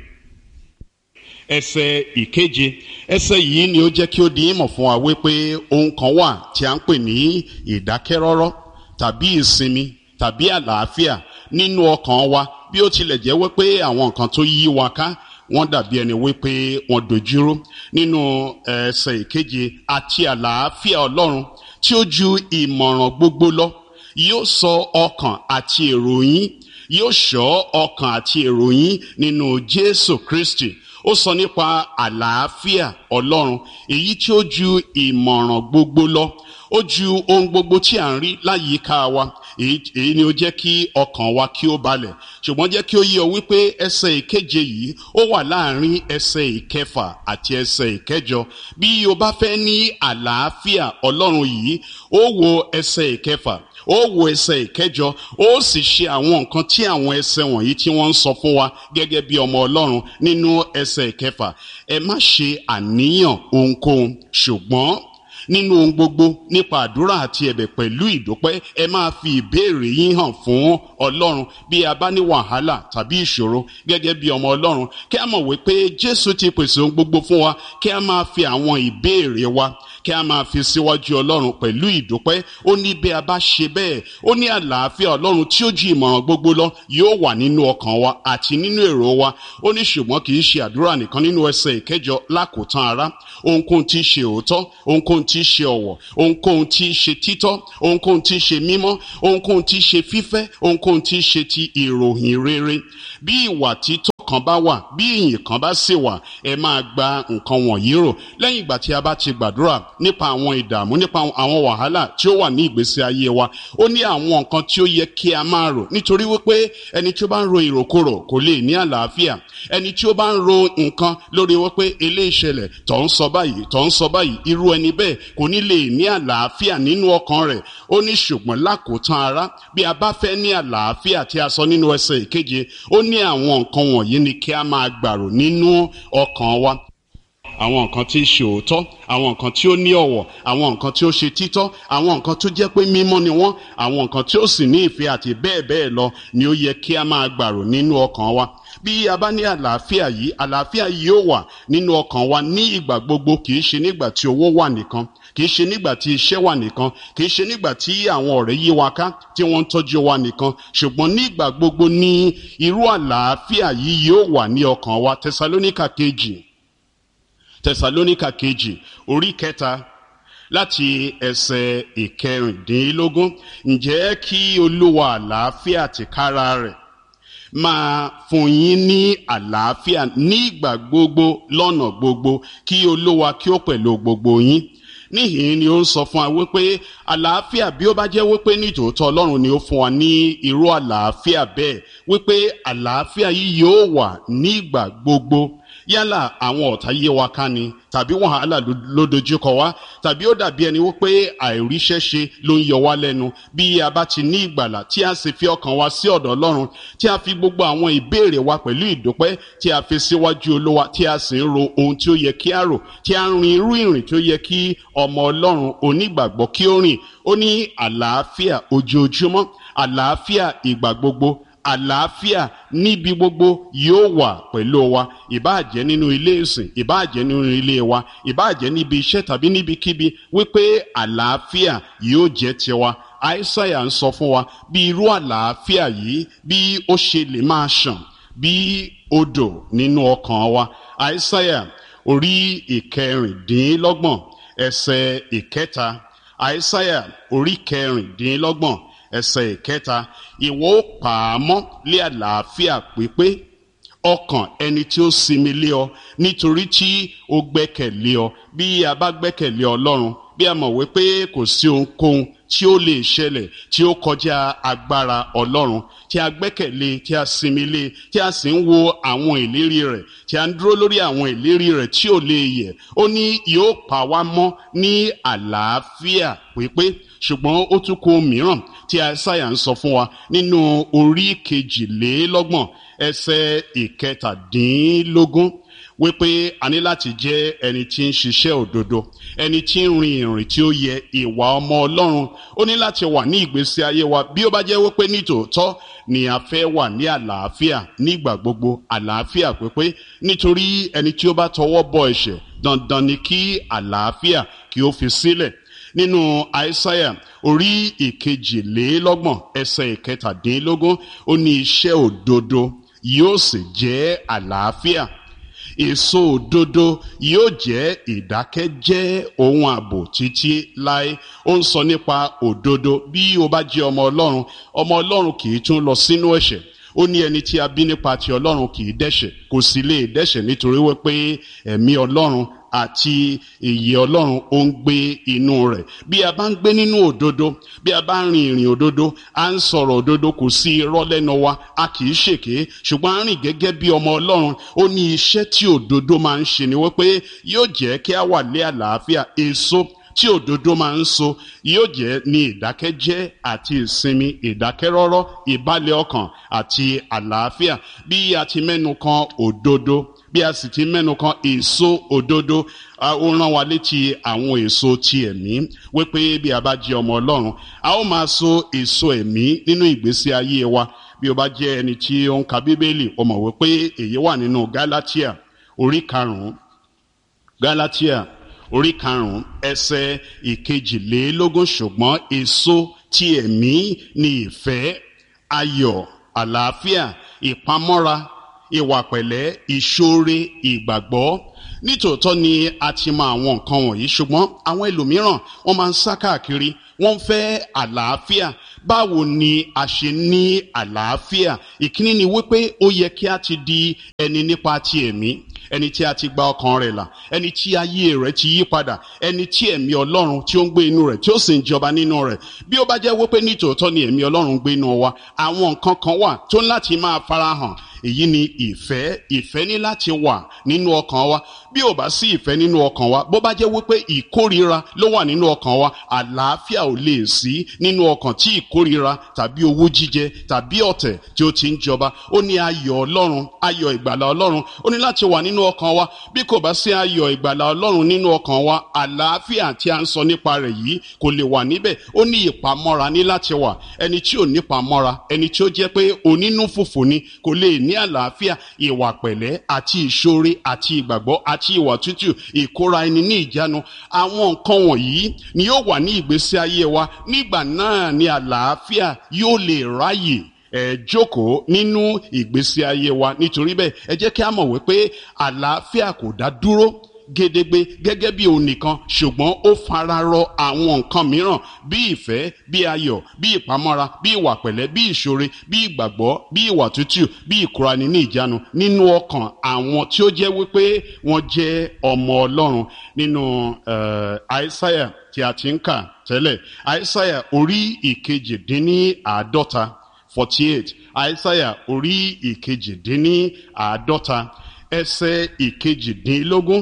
ẹsẹ̀ ìkeje ẹsẹ̀ yìí ni ó jẹ́ kí ó di ìmọ̀ fún wa wípé ohun kan wà tí a ń pè ní ìdákẹ́rọ́rọ́ tàbí ìsinmi tàbí àlàáfíà nínú ọkàn wa bí ó tilẹ̀ jẹ́ wípé àwọn nǹkan tó yí wa ká wọ́n dàbí ẹni wípé wọ́n dojúrú nínú ẹsẹ̀ ìkeje àti àlàáfíà ọlọ́run tí ó ju ìmọ̀ràn gbogbo lọ yóò sọ ọkàn àti èrò yín yóò ṣọ́ ọkàn àti èrò yín nínú jésù kristi ó sọ nípa àlàáfíà ọlọ́run èyí tí ó ju ìmọ̀ràn gbogbo lọ ó ju ohun gbogbo tí à ń rí láyìíká wa èyí ni ó jẹ́ kí ọkàn wa kí ó balẹ̀ ṣùgbọ́n jẹ́ kí ó yé ọ wípé ẹsẹ̀ ìkeje yìí ó wà láàrin ẹsẹ̀ ìkẹfà àti ẹsẹ̀ ìkẹjọ bí o bá fẹ́ ní àlàáfíà ọlọ́run yìí ó wo ẹsẹ̀ ìkẹfà ó wo ẹsẹ̀ ìkẹjọ ó sì ṣe àwọn nǹkan tí àwọn ẹsẹ̀ wọ̀nyí tí wọ́n ń sọ fún wa gẹ́gẹ́ bí ọmọ ọlọ́run nínú ẹsẹ̀ ìkẹfà ẹ má ṣe àníyàn ohunkóhun ṣùgbọ́n nínú ohun gbogbo nípa àdúrà àti ẹ̀bẹ̀ pẹ̀lú ìdúpẹ́ ẹ máa fi ìbéèrè yín hàn fún ọlọ́run bí a bá ní wàhálà tàbí ìṣòro gẹ́gẹ́ bí ọmọ ọlọ́run kí a mọ̀ wípé jésù ti pèsè ohun gbogbo fún wa kí a máa fi àwọn ìbéèrè wa kí a máa fi síwájú ọlọ́run pẹ̀lú ìdúpẹ́ ó ní bí a bá ṣe bẹ́ẹ̀ ó ní àlàáfíà ọlọ́run tí ó ju ìmọ̀ràn gbogbo lọ yóò wà nínú ọkàn wa àti nínú èrò wa ó ní ṣùgbọ́n kì í ṣe àdúrà nìkan nínú ẹsẹ̀ ìkẹjọ lákòótán ara ohunkóhun tí í ṣe òótọ́ ohunkóhun tí í ṣe ọ̀wọ̀ ohunkóhun tí í ṣe títọ́ ohunkóhun tí í ṣe mímọ́ ohunkóhun tí í ṣe fífẹ́ ohunkóhun tí í ṣe ti ìròyìn rere bí ìwà títọ́ kan bá wà bí ìyìn kan bá sì wà ẹ máa gba nǹkan wọ̀nyí rò lẹ́yìn ìgbà tí a bá ti gbàdúrà nípa àwọn ìdààmú nípa àwọn wàhálà tí ó wà ní ìgbésí ayé wa ó ní àwọn nǹkan tí ó yẹ kí a máa rò nítorí wípé ẹni tí ó bá ń ro ìròkòrò kò lè ní àlàáfíà ẹni tí ó bá ń ro nǹkan lórí wípé eléyìí ṣẹlẹ̀ tó ń sọ báyìí tó ń sọ báyìí irú ẹni bẹ́ẹ̀ kò ní lè ní àlàáfíà nínú ọkàn rẹ̀ ó ní ṣùgbọ́n lákòótán ara bí a bá fẹ́ ní àlàáfíà tí a sọ nínú ẹsẹ̀ ìkeje ó ní àwọn nǹkan wọ̀nyí ni kí a máa gbàrò nínú ọkàn wa àwọn nǹkan tí í ṣe òótọ́ àwọn nǹkan tí ó ní ọ̀wọ̀ àwọn nǹkan tí ó ṣe títọ́ àwọn nǹkan tó jẹ́ pé mímọ́ ni wọ́n àwọn nǹkan tí ó sì ní ìfẹ́ àti bẹ́ẹ̀ bẹ́ẹ̀ lọ ni ó yẹ kí a máa gbàrò nínú ọkàn wa bí a bá ní àlàáfíà yìí àlàáfíà yìí ó wà nínú ọkàn wa ní ìgbà gbogbo kì í ṣe nígbà tí owó wà nìkan kì í ṣe nígbà tí iṣẹ́ wà nìkan kì í ṣe nígbà tí àwọn ọ̀rẹ́ yí wa ká tí wọ́n ń tọ́jú wa nìkan ṣùgbọ́n nígbà gbogbo ní irú àlàáfíà yìí yóò wà ní ọkàn wa tẹsalóníkà kejì tẹsalóníkà kejì orí kẹta láti ẹsẹ̀ ìkẹrìndínlógún ǹjẹ́ kí olúwa àlàáfíà tìkára rẹ̀ máa fún yín ní àlàáfíà nígbà gbogbo lọ́nà gbogbo kí olúwa kí ó pẹ̀lú gbogbo yín níhìn ni ó ń sọ fún wa wípé àlàáfíà bí ó bá jẹ́ wípé nítòótọ́ ọlọ́run ni ó fún wa ní irú àlàáfíà bẹ́ẹ̀ wípé àlàáfíà yìí yóò wà nígbà gbogbo yálà àwọn ọ̀tá yé wa ká ni tàbí wàhálà ló dojúkọ wá tàbí ó dàbí ẹni wípé àìríṣẹ́ ṣe ló ń yọ wá lẹ́nu bí a bá ti ní ìgbàlà tí a sì fi ọkàn wa sí ọ̀dọ̀ ọlọ́run tí a fi gbogbo àwọn ìbéèrè wa pẹ̀lú ìdúpẹ́ tí a fi síwájú olówó tí a sì ń ro ohun tí ó yẹ kí a rò tí a ń rin irú ìrìn tí ó yẹ kí ọmọ ọlọ́run onígbàgbọ́ kí ó rìn ó ní àlàáfíà ojoojúmọ́ àlàáfíà ìgbà gbogbo àlàáfíà níbi gbogbo yóò wà pẹ̀lú wa ìbáàjẹ́ nínú ilé ìsìn ìbáàjẹ́ nínú ilé wa ìbáàjẹ́ níbi iṣẹ́ tàbí níbikíbi wípé àlàáfíà yóò jẹ́ tiwa àìsàyà ń sọ fún wa bí irú àlàáfíà yìí bí ó ṣe lè máa ṣàn bí odò nínú ọkàn wa àìsàyà orí ìkẹrìndínlọ́gbọ̀n ẹsẹ̀ ìkẹta àìsàyà orí kẹrìndínlọ́gbọ̀n ẹsẹ̀ ìkẹta ìwọ ó pa á mọ́ lé àlàáfíà pípé ọkàn ẹni tí ó sinmi lé ọ nítorí tí ó gbẹ́kẹ̀lé ọ bí a bá gbẹ́kẹ̀lé ọlọ́run bí a mọ̀ wípé kò sí ohunkóhun tí ó lè ṣẹlẹ̀ tí ó kọjá agbára ọlọ́run tí a gbẹ́kẹ̀lé tí a sinmi lé tí a sì ń wo àwọn ìlérí rẹ̀ tí a ń dúró lórí àwọn ìlérí rẹ̀ tí ò lè yẹ̀ ó ní yóò pa wá mọ́ ní àlàáfíà pípé ṣùgbọ́n ó tún kó mìíràn tí àìsàyà ń sọ fún wa nínú orí kejìlélọ́gbọ̀n ẹsẹ̀ ìkẹtàdínlógún wípé a ní láti jẹ́ ẹni tí ń ṣiṣẹ́ òdodo ẹni tí ń rin ìrìn tí ó yẹ ìwà ọmọ ọlọ́run ó ní láti wà ní ìgbésí ayé wa bí ó bá jẹ́ wípé nítòótọ́ ni a fẹ́ wà ní àlàáfíà nígbà gbogbo àlàáfíà pípé nítorí ẹni tí ó bá tọwọ́ bọ ẹ̀ṣẹ̀ dandan ni kí àlàáfíà kí ó fi sílẹ̀ nínú àìsáyà orí ìkejìlélọ́gbọ̀n ẹsẹ̀ ìkẹtàdínlógún ó ní iṣẹ́ òdodo yóò sì jẹ́ àlàáfíà èso òdodo yóò jẹ́ ìdákẹ́jẹ́ ohun ààbò títí láé ó ń sọ nípa òdodo bí o bá jẹ́ ọmọ ọlọ́run ọmọ ọlọ́run kì í tún lọ sínú ẹ̀ṣẹ̀ ó ní ẹni tí a bí nípa ti ọlọ́run kì í dẹ́ṣẹ̀ kò sì lè dẹ́ṣẹ̀ nítorí wípé ẹ̀mí ọlọ́run àti ìyè ọlọ́run ó ń gbé inú rẹ̀ bí a bá ń gbé nínú òdodo bí a bá ń rin ìrìn òdodo à ń sọ̀rọ̀ òdodo kò sí irọ́ lẹ́nu wa a kì í ṣèké ṣùgbọ́n a rìn gẹ́gẹ́ bí ọmọ ọlọ́run ó ní iṣẹ́ tí òdodo máa ń ṣe ni wípé yóò jẹ́ kí a wà lé àlàáfíà èso tí òdodo máa ń so yóò jẹ́ ní ìdákẹ́jẹ́ àti ìsinmi ìdákẹ́rọ́rọ́ ìbálẹ̀ ọkàn àti àlàáfíà bí a ti mẹ́nu kan òdodo bí a sì ti mẹ́nu kan èso òdodo ó rán wa létí àwọn èso ti ẹ̀mí wípé bí a bá jẹ́ ọmọ ọlọ́run a ó máa so èso ẹ̀mí nínú ìgbésí ayé wa bí o bá jẹ́ ẹni tí ó ń ka bíbélì o mọ̀ wípé èyí wà nínú galatia orí karùn-ún galatia orí karùn-ún ẹsẹ̀ ìkejìlélógún ṣùgbọ́n èso ti ẹ̀mí ni ìfẹ́ ayọ̀ àlàáfíà ìpamọ́ra ìwà pẹ̀lẹ́ ìṣoore ìgbàgbọ́ nítòótọ́ ni a ti mọ àwọn nǹkan wọ̀nyí ṣùgbọ́n àwọn ẹlòmíràn wọ́n máa ń sá káàkiri wọ́n ń fẹ́ àlàáfíà báwo ni a ṣe ní àlàáfíà ìkíní ni wípé ó yẹ kí a ti di ẹni nípa ti ẹ̀mí ẹni tí a ti gba ọkàn rẹ̀ là ẹni tí ayé rẹ̀ ti yí padà ẹni tí ẹ̀mí ọlọ́run tí ó ń gbé inú rẹ̀ tí ó sì ń jọba nínú rẹ̀ bí ó bá jẹ́ wípé nítòótọ́ ni ẹ̀mí ọlọ́run ń gbé inú wa àwọn nǹkan kan wà tó ń láti máa farahàn èyí ni ìfẹ́ ìfẹ́ ní láti wà nínú ọkàn wa bí ò bá sí ìfẹ́ nínú ọkàn wa bó bá jẹ́ wípé ìkórira ló wà nínú ọkàn wa àlàáfíà ò lè sí nínú ọkàn tí ìkórira tàbí owú jíjẹ tàbí ọ̀tẹ̀ tí ó ti ń jọba ó ní ayọ̀ ọlọ́run ayọ̀ ìgbàlà ọlọ́run ó ní láti wà nínú ọkàn wa bí kò bá sí ayọ̀ ìgbàlà ọlọ́run nínú ọkàn wa àlàáfíà tí a ń sọ nípa rẹ̀ yìí kò lè wà níbẹ̀ ó ní ìpamọ́ra ní láti wà ẹni tí ò nípamọ́ra ẹni tí ó jẹ́ pé onínú fùfù ni kò lè ní àlàáfíà ìwà pẹ̀lẹ́ àti ìṣoore àti ìgbàgbọ́ àti ìwà tútù ìkóra ẹni ní ìjánu àwọn nǹkan wọ̀nyí ni yóò wà ní ìgbésí ayé wa nígbà náà ni àlàáfíà yóò lè ráyè ẹ jókòó nínú ìgbésí ayé wa nítorí bẹ́ẹ̀ ẹ jẹ́ kí a mọ̀ wípé àlàáfíà kò dá dúró gédégbé gẹ́gẹ́ bí òun nìkan ṣùgbọ́n ó fararọ àwọn nǹkan mìíràn bí ìfẹ́ bí ayọ̀ bí ìpamọ́ra bí ìwà pẹ̀lẹ́ bí ìṣoore bí ìgbàgbọ́ bí ìwà tútù bí ìkúrani ní ìjánu nínú ọkàn àwọn tí ó jẹ́ wípé wọ́n jẹ́ ọmọ ọlọ́run nínú àìsáyà tí a ti ń kà tẹ́lẹ̀ àìsáyà orí ìkejìdínní-àádọ́ta forty eight àìsáyà orí ìkejìdínní-àádọ́ta ẹsẹ̀ ìkejìdínlógún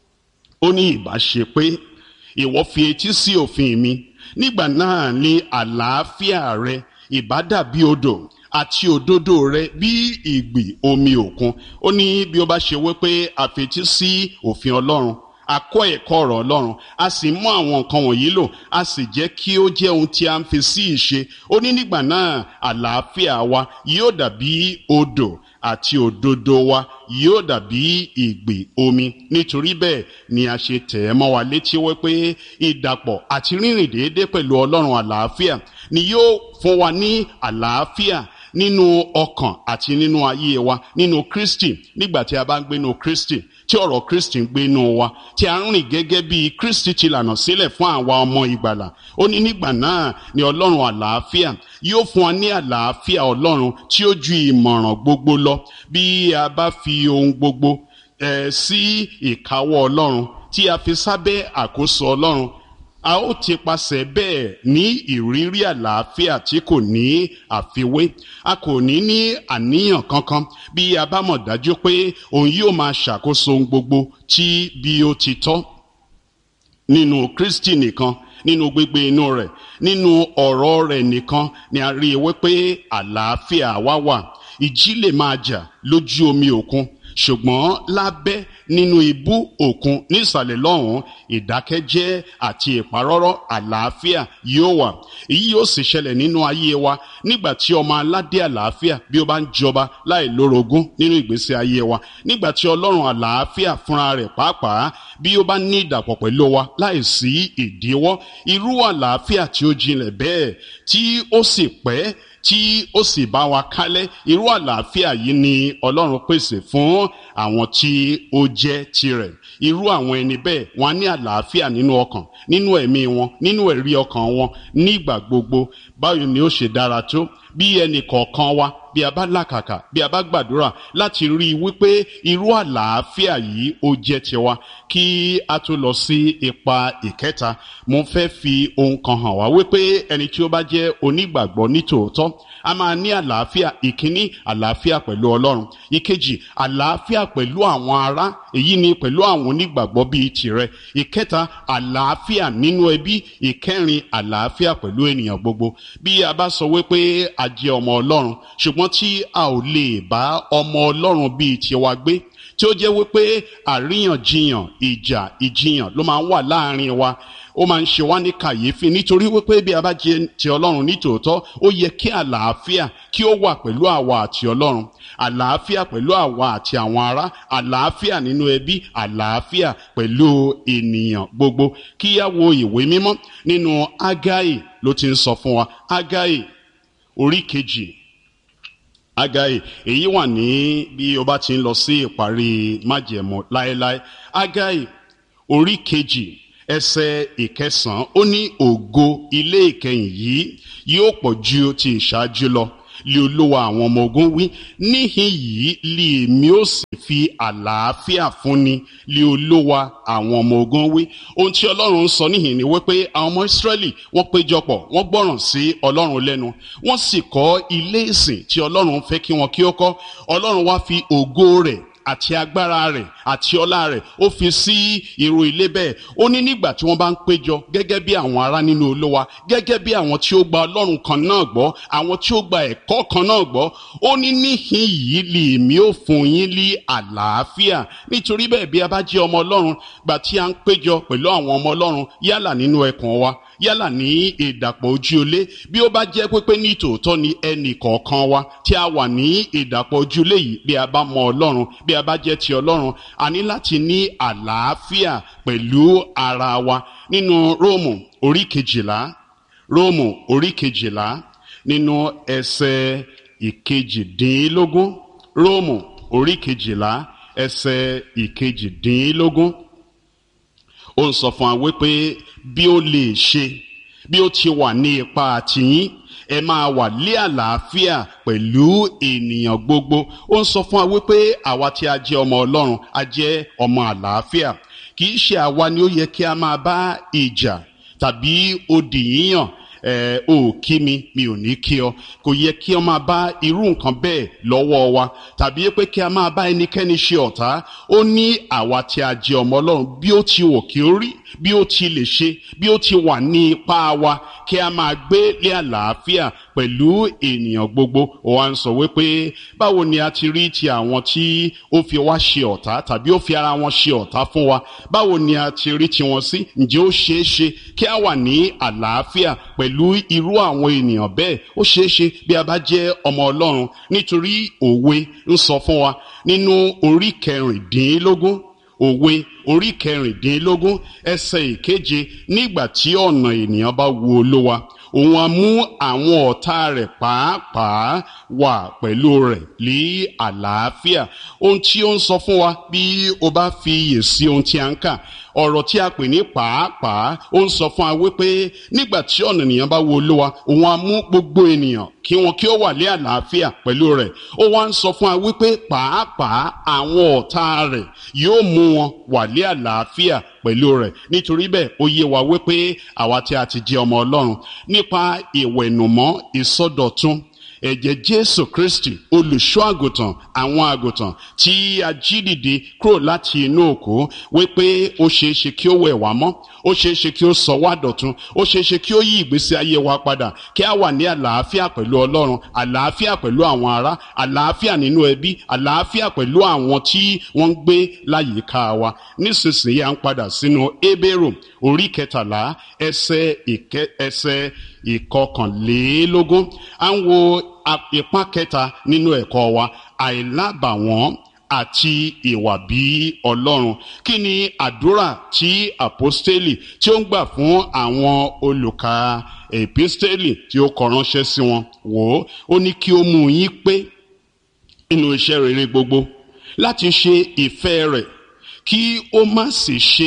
ó ní ìbá ṣe pé ìwọ fi etí sí òfin mi nígbà náà ni àlàáfíà rẹ ìbá dàbí odò àti òdodo rẹ bí ìgbì omi òkun ó ní bí ó bá ṣe wípé àfetí sí òfin ọlọ́run a kọ́ ẹ̀kọ́ ọ̀rọ̀ ọlọ́run a sì mú àwọn nǹkan wọ̀nyí lò a sì jẹ́ kí ó jẹ́ ohun tí a ń fi sí ìṣe ó ní nígbà náà àlàáfíà wa yóò dàbí odò àti òdodo wa yóò dàbí ìgbì omi nítorí bẹ́ẹ̀ ni a ṣe tẹ̀ ẹ́ mọ́ wa létí wípé ìdàpọ̀ àti rírìn déédéé pẹ̀lú ọlọ́run àlàáfíà ni yóò fún wa ní àlàáfíà nínú ọkàn àti nínú ayé wa nínú kristi nígbà tí a bá ń gbénu kristi tí ọ̀rọ̀ kristi ń gbénu wa tí a ń rìn gẹ́gẹ́ bí kristi ti lànà sílẹ̀ fún àwa ọmọ ìgbàlà ó ní nígbà náà ni ọlọ́run àlàáfíà yóò fún wa ní àlàáfíà ọlọ́run tí ó ju ìmọ̀ràn gbogbo lọ bí a bá fi ohun gbogbo ẹ̀ sí ìkáwọ́ ọlọ́run tí a fi sábẹ́ àkóso ọlọ́run a ó ti pasẹ̀ bẹ́ẹ̀ ní ìrírí àlàáfíà tí kò ní àfiwé a kò ní ní àníyàn kankan bí a bá mọ̀ dájú pé òun yóò máa ṣàkóso ohun gbogbo tí bí ó ti tọ́ nínú kristi nìkan nínú gbígbé inú rẹ̀ nínú ọ̀rọ̀ rẹ̀ nìkan ni a rí i wípé àlàáfíà wá wà ìjì lè máa jà lójú omi òkun ṣùgbọ́n lábẹ́ nínú ibú òkun nísàlẹ̀ lọ́hùn ìdákẹ́jẹ́ àti ìparọ́rọ́ àlàáfíà yóò wà èyí yóò sì ṣẹlẹ̀ nínú ayé wa nígbà tí ọmọ aládé àlàáfíà bí ó bá ń jọba láì lórogún nínú ìgbésí ayé wa nígbà tí ọlọ́run àlàáfíà fúnra rẹ̀ pàápàá bí ó bá ní ìdàpọ̀ pẹ̀lú wa láì sí ìdíwọ́ irú àlàáfíà tí ó jinlẹ̀ bẹ́ẹ̀ tí ó sì pẹ́ tí ó sì bá wa kálẹ̀ irú àlàáfíà yìí ni ọlọ́run pèsè fún àwọn tí ó jẹ́ tirẹ̀ irú àwọn ẹni bẹ́ẹ̀ wọ́n á ní àlàáfíà nínú ọkàn nínú ẹ̀mí wọn nínú ẹ̀rí ọkàn wọn nígbà gbogbo báwo ni ó ṣe dára tó bí ẹnì kọ̀ọ̀kan wa bí a bá làkàkà bí a bá gbàdúrà láti rí i wípé irú àlàáfíà yìí ó jẹ́ tiwa kí a tó lọ sí ipa ìkẹta mo fẹ́ fi ohun kan hàn wá wípé ẹni tí ó bá jẹ́ onígbàgbọ́ nítòótọ́ a máa ní àlàáfíà ìkíní àlàáfíà pẹ̀lú ọlọ́run ìkejì àlàáfíà pẹ̀lú àwọn ará èyí ni pẹ̀lú àwọn onígbàgbọ́ bíi tirẹ̀ ìkẹta àlàáfíà nínú ẹbí ìkẹrin àlàáfíà pẹ̀lú ènìyàn gbogbo bí a bá sọ wípé a jẹ́ ọmọ ọlọ́run ṣùgbọ́n tí a ò lè bá ọmọ ọlọ́run bíi tiwa gbé tí ó jẹ́ wípé àríyànjiyàn ìjà ìjiyàn ló máa ń wà láàrin wa ó máa ń ṣe wá ní kàyéfì nítorí wípé bí a bá jẹ ti ọlọ́run nítòótọ́ ó yẹ kí àlàáfíà kí ó wà pẹ̀lú àwa àti ọlọ́run àlàáfíà pẹ̀lú àwa àti àwọn ará àlàáfíà nínú ẹbí àlàáfíà pẹ̀lú ènìyàn gbogbo kí á wo ìwé mímọ́ nínú ágáì ló ti ń sọ fún wa ágáì orí kejì ágáì èyí wà ní bí o bá ti ń lọ sí ìparí májẹ̀mú láéláé ágáì orí kejì ẹsẹ̀ ìkẹsàn-án ó ní ògo ilé ìkẹyìn yìí yóò pọ̀ ju ti ìṣáájú lọ lé olúwa àwọn ọmọ ogun wí níhìn yìí lè mi ó sì fi àlàáfíà fúnni lé olúwa àwọn ọmọ ogun wí ohun tí ọlọ́run ń sọ níhìn ni wípé àwọn ọmọ ìsírẹ́lì wọ́n péjọpọ̀ wọ́n gbọ́ràn sí ọlọ́run lẹ́nu wọ́n sì kọ́ ilé ìsìn tí ọlọ́run fẹ́ kí wọn kí ó kọ́ ọlọ́run wá fi ògo rẹ̀ àti agbára rẹ̀ àti ọlá rẹ̀ ó fi sí irú ilé bẹ́ẹ̀ ó ní nígbà tí wọ́n bá ń péjọ gẹ́gẹ́ bí àwọn ará nínú olówa gẹ́gẹ́ bí àwọn tí ó gba ọlọ́run kan náà gbọ́ àwọn tí ó gba ẹ̀kọ́ kan náà gbọ́ ó ní níhìn yìí lè mí ó fún yín ní àlàáfíà nítorí bẹ́ẹ̀ bí a bá jẹ́ ọmọ ọlọ́run gbà tí a ń péjọ pẹ̀lú àwọn ọmọ ọlọ́run yálà nínú ẹkùn wa yálà ní ìdàpọ̀ ojú olé bí ó bá jẹ́ pípé ní tòótọ́ ni ẹnì kọ̀ọ̀kan wa tí a wà ní ìdàpọ̀ ojú olé yìí bí a bá mọ ọlọ́run bí a bá jẹ́ ti ọlọ́run a ní láti ní àlàáfíà pẹ̀lú ara wa nínú róòmù orí kejìlá róòmù orí kejìlá nínú ẹsẹ̀ ìkejìdínlógún róòmù orí kejìlá ẹsẹ̀ ìkejìdínlógún ó ń sọ fún wa wípé bí ó lè ṣe bí ó ti wà ní ipa àtìyín ẹ máa wà lé àlàáfíà pẹ̀lú ènìyàn gbogbo ó ń sọ fún wa wípé àwa tí a jẹ́ ọmọ ọlọ́run a jẹ́ ọmọ àlàáfíà kì í ṣe àwa ni ó yẹ kí a máa bá ìjà tàbí odi yíyàn ẹ ò kí mi mi ò ní kí ọ kò yẹ kí ọ máa bá irú nǹkan bẹ́ẹ̀ lọ́wọ́ wa tàbí pé kí a máa bá ẹnikẹ́ni ṣe ọ̀tá ó ní àwa tí a jẹ́ ọmọ ọlọ́run bí ó ti wò kí ó rí bí ó ti lè ṣe bí ó ti wà ní ipá wa kí a máa gbé lé àlàáfíà pẹ̀lú ènìyàn gbogbo ó wá ń sọ wípé báwo ni a ti rí ti àwọn tí ó fi wá ṣe ọ̀tá tàbí ó fi ara wọn ṣe ọ̀tá fún wa báwo ni a ti rí tiwọn sí ǹjẹ́ ó ṣeé ṣe kí a wà ní àlàáfíà pẹ̀lú irú àwọn ènìyàn bẹ́ẹ̀ ó ṣeé ṣe bí a bá jẹ́ ọmọ ọlọ́run nítorí òwe ń sọ fún wa nínú orí kẹrìndínlógún òwe orí kẹrìndínlógún ẹsẹ̀ ìkeje nígbà tí ọ̀nà ènìyàn bá wu olówa òun á mú àwọn ọ̀tá rẹ̀ pàápàá wà pẹ̀lú rẹ̀ ní àlàáfíà ohun tí ó ń sọ fún wa bí o bá fi iyè sí ohun tí a ń kà ọ̀rọ̀ tí a pè ní pàápàá ó ń sọ fún wa wípé nígbà tí ọ̀nà ènìyàn bá wo olówa òun á mú gbogbo ènìyàn kí wọn kí ó wà ní àlàáfíà pẹ̀lú rẹ̀ ó wá ń sọ fún wa wípé pàápàá àwọn ọ̀tá rẹ̀ yóò mú wọn wà ní àlàáfíà pẹ̀lú rẹ̀ nítorí bẹ́ẹ̀ ó yé wa wípé àwa tí a ti jẹ́ ọmọ ọlọ́run nípa ìwẹ̀nùmọ́ ìsọdọ̀tun ẹ̀jẹ̀ jésù kristi olùṣọ́ àgùntàn àwọn àgùntàn tí a jí dìde kúrò láti inú òkú wípé ó ṣeé ṣe kí ó wẹ̀ wá mọ́ ó ṣeé ṣe kí ó sọ wá dọ̀tun ó ṣeé ṣe kí ó yí ìgbésí ayé wa padà kí a wà ní àlàáfíà pẹ̀lú ọlọ́run àlàáfíà pẹ̀lú àwọn ará àlàáfíà nínú ẹbí àlàáfíà pẹ̀lú àwọn tí wọ́n ń gbé láyìíká wa nísinsìnyí à ń padà sínú ebéèrò orí kẹtàlá ẹsẹ̀ ìkẹ ẹsẹ̀ ìkọkànlélógún à ń wo ipá kẹta nínú ẹ̀kọ́ wa àìlábàwọ́n àti ìwà bí ọlọ́run kí ni àdúrà tí àpọ́stélì tí ó ń gbà fún àwọn olùkà èpístélì tí ó kọ ránṣẹ́ sí wọn wò ó ó ní kí ó mú yín pé nínú iṣẹ́ rere gbogbo láti ṣe ìfẹ́ rẹ̀ kí ó má sì ṣe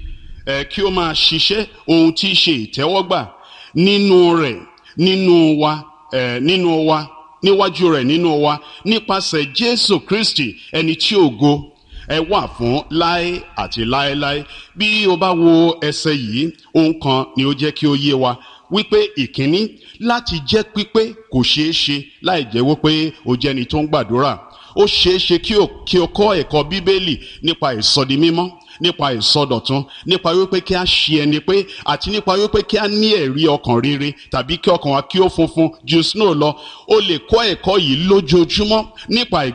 ẹ̀ kí ó máa ṣiṣẹ́ ohun tí í ṣe ìtẹ́wọ́gbà nínú rẹ̀ nínú wa ẹ̀ nínú wa níwájú rẹ̀ nínú wa nípasẹ̀ jésù kristi ẹni tí ògo ẹ wà fún láé àti láéláé bí o bá wo ẹsẹ yìí ohun kan ni ó jẹ́ kí ó yé wa wípé ìkíní láti jẹ́ pípé kò ṣeé ṣe láì jẹ́ wípé o jẹ́ni tó ń gbàdúrà ó ṣeé ṣe kí o kí o kọ́ ẹ̀kọ́ bíbélì nípa ìsọdi mímọ́ nípa ìsọdọ̀tun nípa wípé kí a ṣe ẹni pé àti nípa wípé kí a ní ẹ̀rí ọkàn rere tàbí kí ọkàn wa kí ó funfun ju snow lọ o lè kọ́ ẹ̀kọ́ yìí lójoojúmọ́ nípa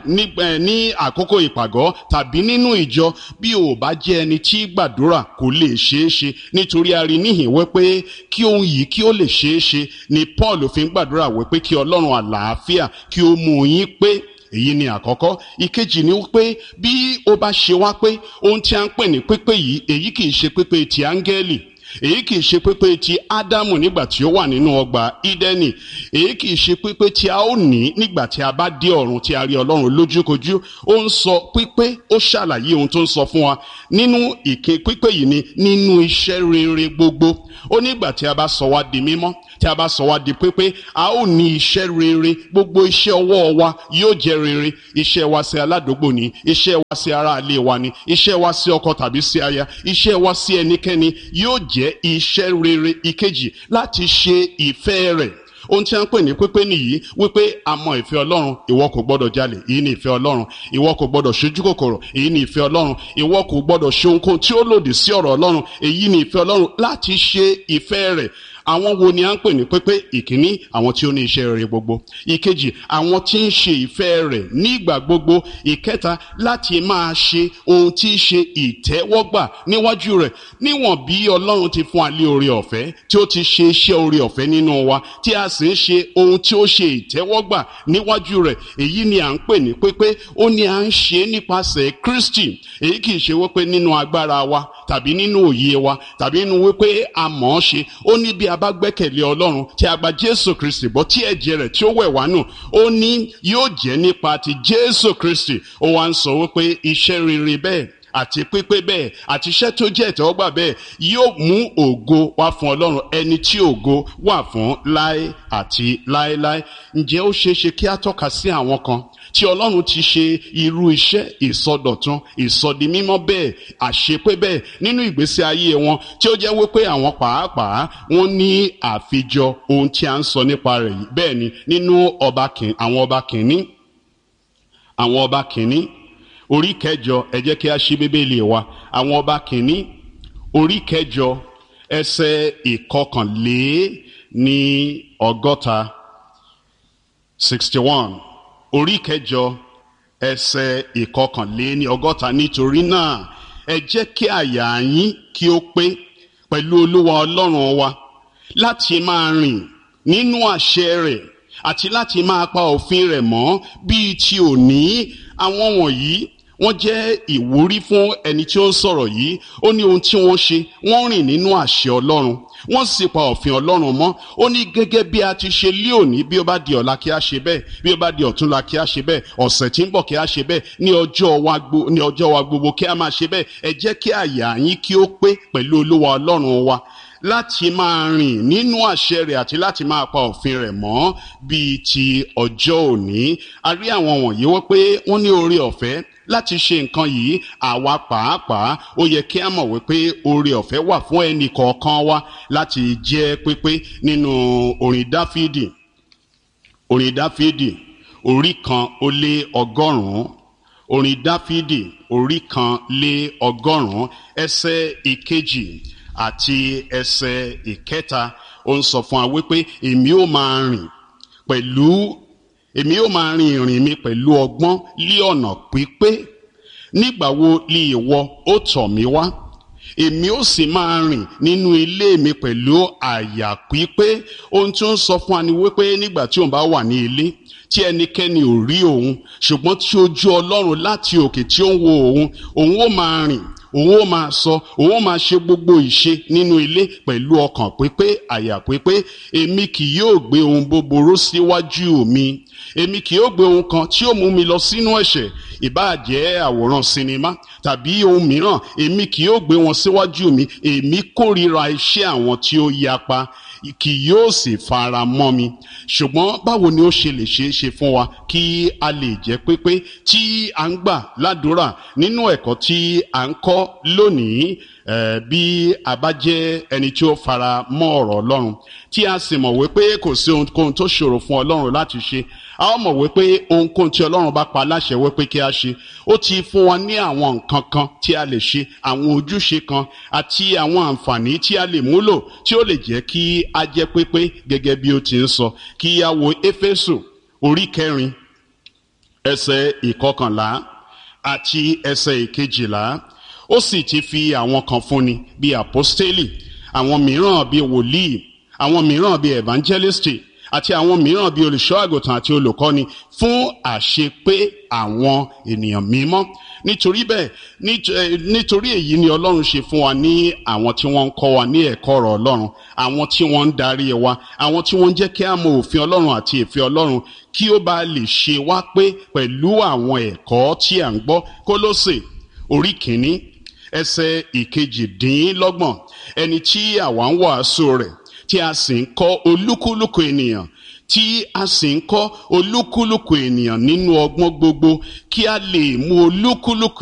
ní àkókò ìpàgọ́ tàbí nínú ìjọ bí o bá jẹ́ ẹni tí gbàdúrà kò lè ṣeé ṣe nítorí a rí níhìn wípé kí ohun yìí kí ó lè ṣeé ṣe ni Paul fi ń gbàdúrà wípé kí Ọlọ́run àlàáfíà kí ó mú yín pé èyí ni àkọ́kọ́ ìkejì ni pé bí ó bá ṣe wá pé ohun tí a ń pè ní pípé yìí èyí kì í ṣe pípé ti áńgẹ́lì èyí kì í ṣe pípé ti ádámù nígbà tí ó wà nínú ọgbà ídẹ́nì èyí kì í ṣe pípé tí a ó ní nígbà tí a bá dé ọ̀run tí a rí ọlọ́run lójúkojú ó ń sọ pípé ó ṣàlàyé ohun tó ń sọ fún wa nínú ìké pípé yìí ni nínú iṣẹ́ rere gbogbo ó nígbà tí a bá sọ wá di mímọ́ tí a bá sọ wá di pípé a ó ní iṣẹ́ rere gbogbo iṣẹ́ ọwọ́ wa yóò jẹ́ rere iṣẹ́ wa sí aládùúgbò ni iṣẹ́ wa sí aráalé wa ni iṣẹ́ wa sí ọkọ tàbí sí aya iṣẹ́ wa sí ẹnikẹ́ni yóò jẹ́ iṣẹ́ rere ìkejì láti ṣe ìfẹ́ rẹ̀ ohun tí a ń pè ní pípé nìyí wípé a mọ ìfẹ́ ọlọ́run ìwọ kò gbọ́dọ̀ jalè èyí ni ìfẹ́ ọlọ́run ìwọ kò gbọ́dọ̀ ṣojú kòkòrò èyí ni ìfẹ́ ọlọ́run ìwọ kò gbọ́dọ̀ ṣe ohunkóhun tí ó lòdì sí ọ̀rọ̀ ọlọ́run èyí ni ìfẹ́ ọlọ́run láti ṣe ìfẹ́ rẹ̀ àwọn wo ni a ń pè ní pípé ìkíní àwọn tí ó ní iṣẹ́ rere gbogbo ìkejì àwọn tí ń ṣe ìfẹ́ rẹ̀ nígbà gbogbo ìkẹta láti máa ṣe ohun tí í ṣe ìtẹ́wọ́gbà níwájú rẹ̀ níwọ̀n bí ọlọ́run ti fún alẹ́ oore ọ̀fẹ́ tí ó ti ṣe iṣẹ́ oore ọ̀fẹ́ nínú wa tí a sì ń ṣe ohun tí ó ṣe ìtẹ́wọ́gbà níwájú rẹ̀ èyí ni à ń pè ní pípé ó ní à ń ṣe nípasẹ̀ Kristi èyí kì í ṣe wípé nínú agbára wa tàbí nínú òye wa tàbí nínú wípé a mọ̀ ọ́ ṣe ó ní bí a bá gbẹ́kẹ̀lé ọlọ́run tí a gba jésù kristi bọ́ tí ẹ̀jẹ̀ rẹ̀ tí ó wẹ̀ wá nù ó ní yóò jẹ́ nípa ti jésù kristi ó wá ń sọ wípé iṣẹ́ rere bẹ́ẹ̀ àti pípé bẹ́ẹ̀ àti iṣẹ́ tó jẹ́ ìtẹ́wọ́gbà bẹ́ẹ̀ yóò mú ògo wá fún ọlọ́run ẹni tí ògo wà fún láé àti láéláé ǹjẹ́ ó ṣeé ṣe kí a tọ́ka sí àwọn kan tí ọlọ́run ti ṣe irú iṣẹ́ ìsọdọ̀tun ìsọdimímọ́ bẹ́ẹ̀ àṣepé bẹ́ẹ̀ nínú ìgbésí ayé wọn tí ó jẹ́ wípé àwọn pàápàá wọ́n ní àfijọ ohun tí a ń sọ nípa rẹ̀ yìí bẹ́ẹ̀ ni nínú ọba kìíní àwọn ọba kìíní àwọn ọba kìíní orí kẹjọ ẹ jẹ́ kí a ṣí bíbélì wa àwọn ọba kìíní orí kẹjọ ẹsẹ̀ ìkọkànlé ní ọgọ́ta sixty one orí kẹjọ ẹsẹ̀ ìkọkànléní ọgọ́ta nítorí náà ẹ jẹ́ kí àyà yín kí ó pé pẹ̀lú olúwa ọlọ́run wa láti máa rìn nínú àṣẹ rẹ̀ àti láti máa pa òfin rẹ̀ mọ́ bíi ti òní àwọn wọ̀nyí wọ́n jẹ́ ìwúrí fún ẹni tí ó ń sọ̀rọ̀ yìí ó ní ohun tí wọ́n ṣe wọ́n rìn nínú àṣẹ ọlọ́run wọ́n sì pa òfin ọlọ́run mọ́ ó ní gẹ́gẹ́ bí a ti ṣe lé òní bí ó bá di ọ̀la kí a ṣe bẹ́ẹ̀ bí ó bá di ọ̀túnla kí a ṣe bẹ́ẹ̀ ọ̀sẹ̀ tí ń bọ̀ kí a ṣe bẹ́ẹ̀ ní ọjọ́ wa gbogbo ní ọjọ́ wa gbogbo kí a máa ṣe bẹ́ẹ̀ ẹ jẹ́ kí àyà yín kí ó pé pẹ̀lú olúwa ọlọ́run wa láti máa rìn nínú àṣẹ rẹ̀ àti láti máa pa òfin rẹ̀ mọ́ bíi ti ọjọ́ òní a rí àwọn wọ̀nyí wọ́n pé wọ́n ní oore ọ̀fẹ́ láti ṣe nǹkan yìí àwa pàápàá ó yẹ kí a mọ̀ wípé oore ọ̀fẹ́ wà fún ẹnì kọ̀ọ̀kan wa láti jẹ́ pípé nínú orin dáfídì orin dáfídì orí kan ó lé ọgọ́rùn-ún orin dáfídì orí kan lé ọgọ́rùn-ún ẹsẹ̀ ìkejì àti ẹsẹ̀ ìkẹta ó ń sọ fún wa wípé èmi ó máa rìn pẹ̀lú èmi ó máa rin ìrìn mi pẹ̀lú ọgbọ́n lí ọ̀nà pípé nígbà wo lí ìwọ ó tọ̀ mí wá èmi ó sì máa rìn nínú ilé mi pẹ̀lú àyà pípé ohun tí ó ń sọ fún wa ni wípé nígbà tí òun bá wà ní ilé tí ẹnikẹ́ni ò rí òun ṣùgbọ́n tí ojú ọlọ́run láti òkè tí ó ń wo òun òun ó máa rìn òun ó máa sọ òun ó máa ṣe gbogbo ìṣe nínú ilé pẹ̀lú ọkàn pípé àyà pípé èmi kì yóò gbé ohun búburú síwájú mi èmi kì yóò gbé ohun kan tí ó mú mi lọ sínú ẹ̀ṣẹ̀ ìbáà jẹ́ àwòrán sinimá tàbí ohun mìíràn èmi kì yóò gbé wọn síwájú mi èmi kórìíra iṣẹ́ àwọn tí ó yapa kì yóò sì fara mọ́ mi ṣùgbọ́n báwo ni ó ṣe lè ṣeé ṣe fún wa kí a lè jẹ́ pépé tí a ń gbà ládùúrà nínú ẹ̀kọ́ tí a ń kọ́ lónìí bí a bá jẹ́ ẹni tí ó fara mọ́ ọ̀rọ̀ ọlọ́run tí a sì mọ̀ wípé kò sí ohunkóhun tó ṣòro fún ọlọ́run láti ṣe a ó mọ̀ wípé ohunkóhun tí ọlọ́run bá pa láṣẹ wípé kí a ṣe ó ti fún wa ní àwọn nǹkan kan tí a lè ṣe àwọn ojúṣe kan àti àwọn àǹfààní tí a lè múlò tí ó lè jẹ́ kí a jẹ́ pépé gẹ́gẹ́ bí ó ti ń sọ kí a wo éfésù orí kẹrin ẹsẹ̀ ìkọkànlá àti ẹsẹ̀ ìkejìlá ó sì ti fi àwọn kan fúnni bíi àpọ́stélì àwọn mìíràn bíi wòlíì àwọn mìíràn bíi evangelisti àti àwọn mìíràn bíi olùṣọ́ àgùntàn àti olùkọ́ni fún àṣepé àwọn ènìyàn mímọ́ nítorí bẹ́ẹ̀ nítorí èyí ni ọlọ́run ṣe fún wa ní àwọn tí wọ́n ń kọ́ wa ní ẹ̀kọ́ ọ̀rọ̀ ọlọ́run àwọn tí wọ́n ń darí wa àwọn tí wọ́n ń jẹ́ kí a mọ òfin ọlọ́run àti ìfẹ́ ọlọ́run kí ó bá lè ṣe wá pé pẹ̀lú àwọn ẹ̀kọ́ tí à ń gbọ́ kólósè orí kìíní ẹsẹ̀ ìkejìdínlọ́gbọ̀n ẹni tí àwa ń wàásù rẹ̀ tí a sì ń kọ́ olúkúlùkù ènìyàn tí a sì ń kọ́ olúkúlùkù ènìyàn nínú ọgbọ́n gbogbo kí a lè mú olúkúlùkù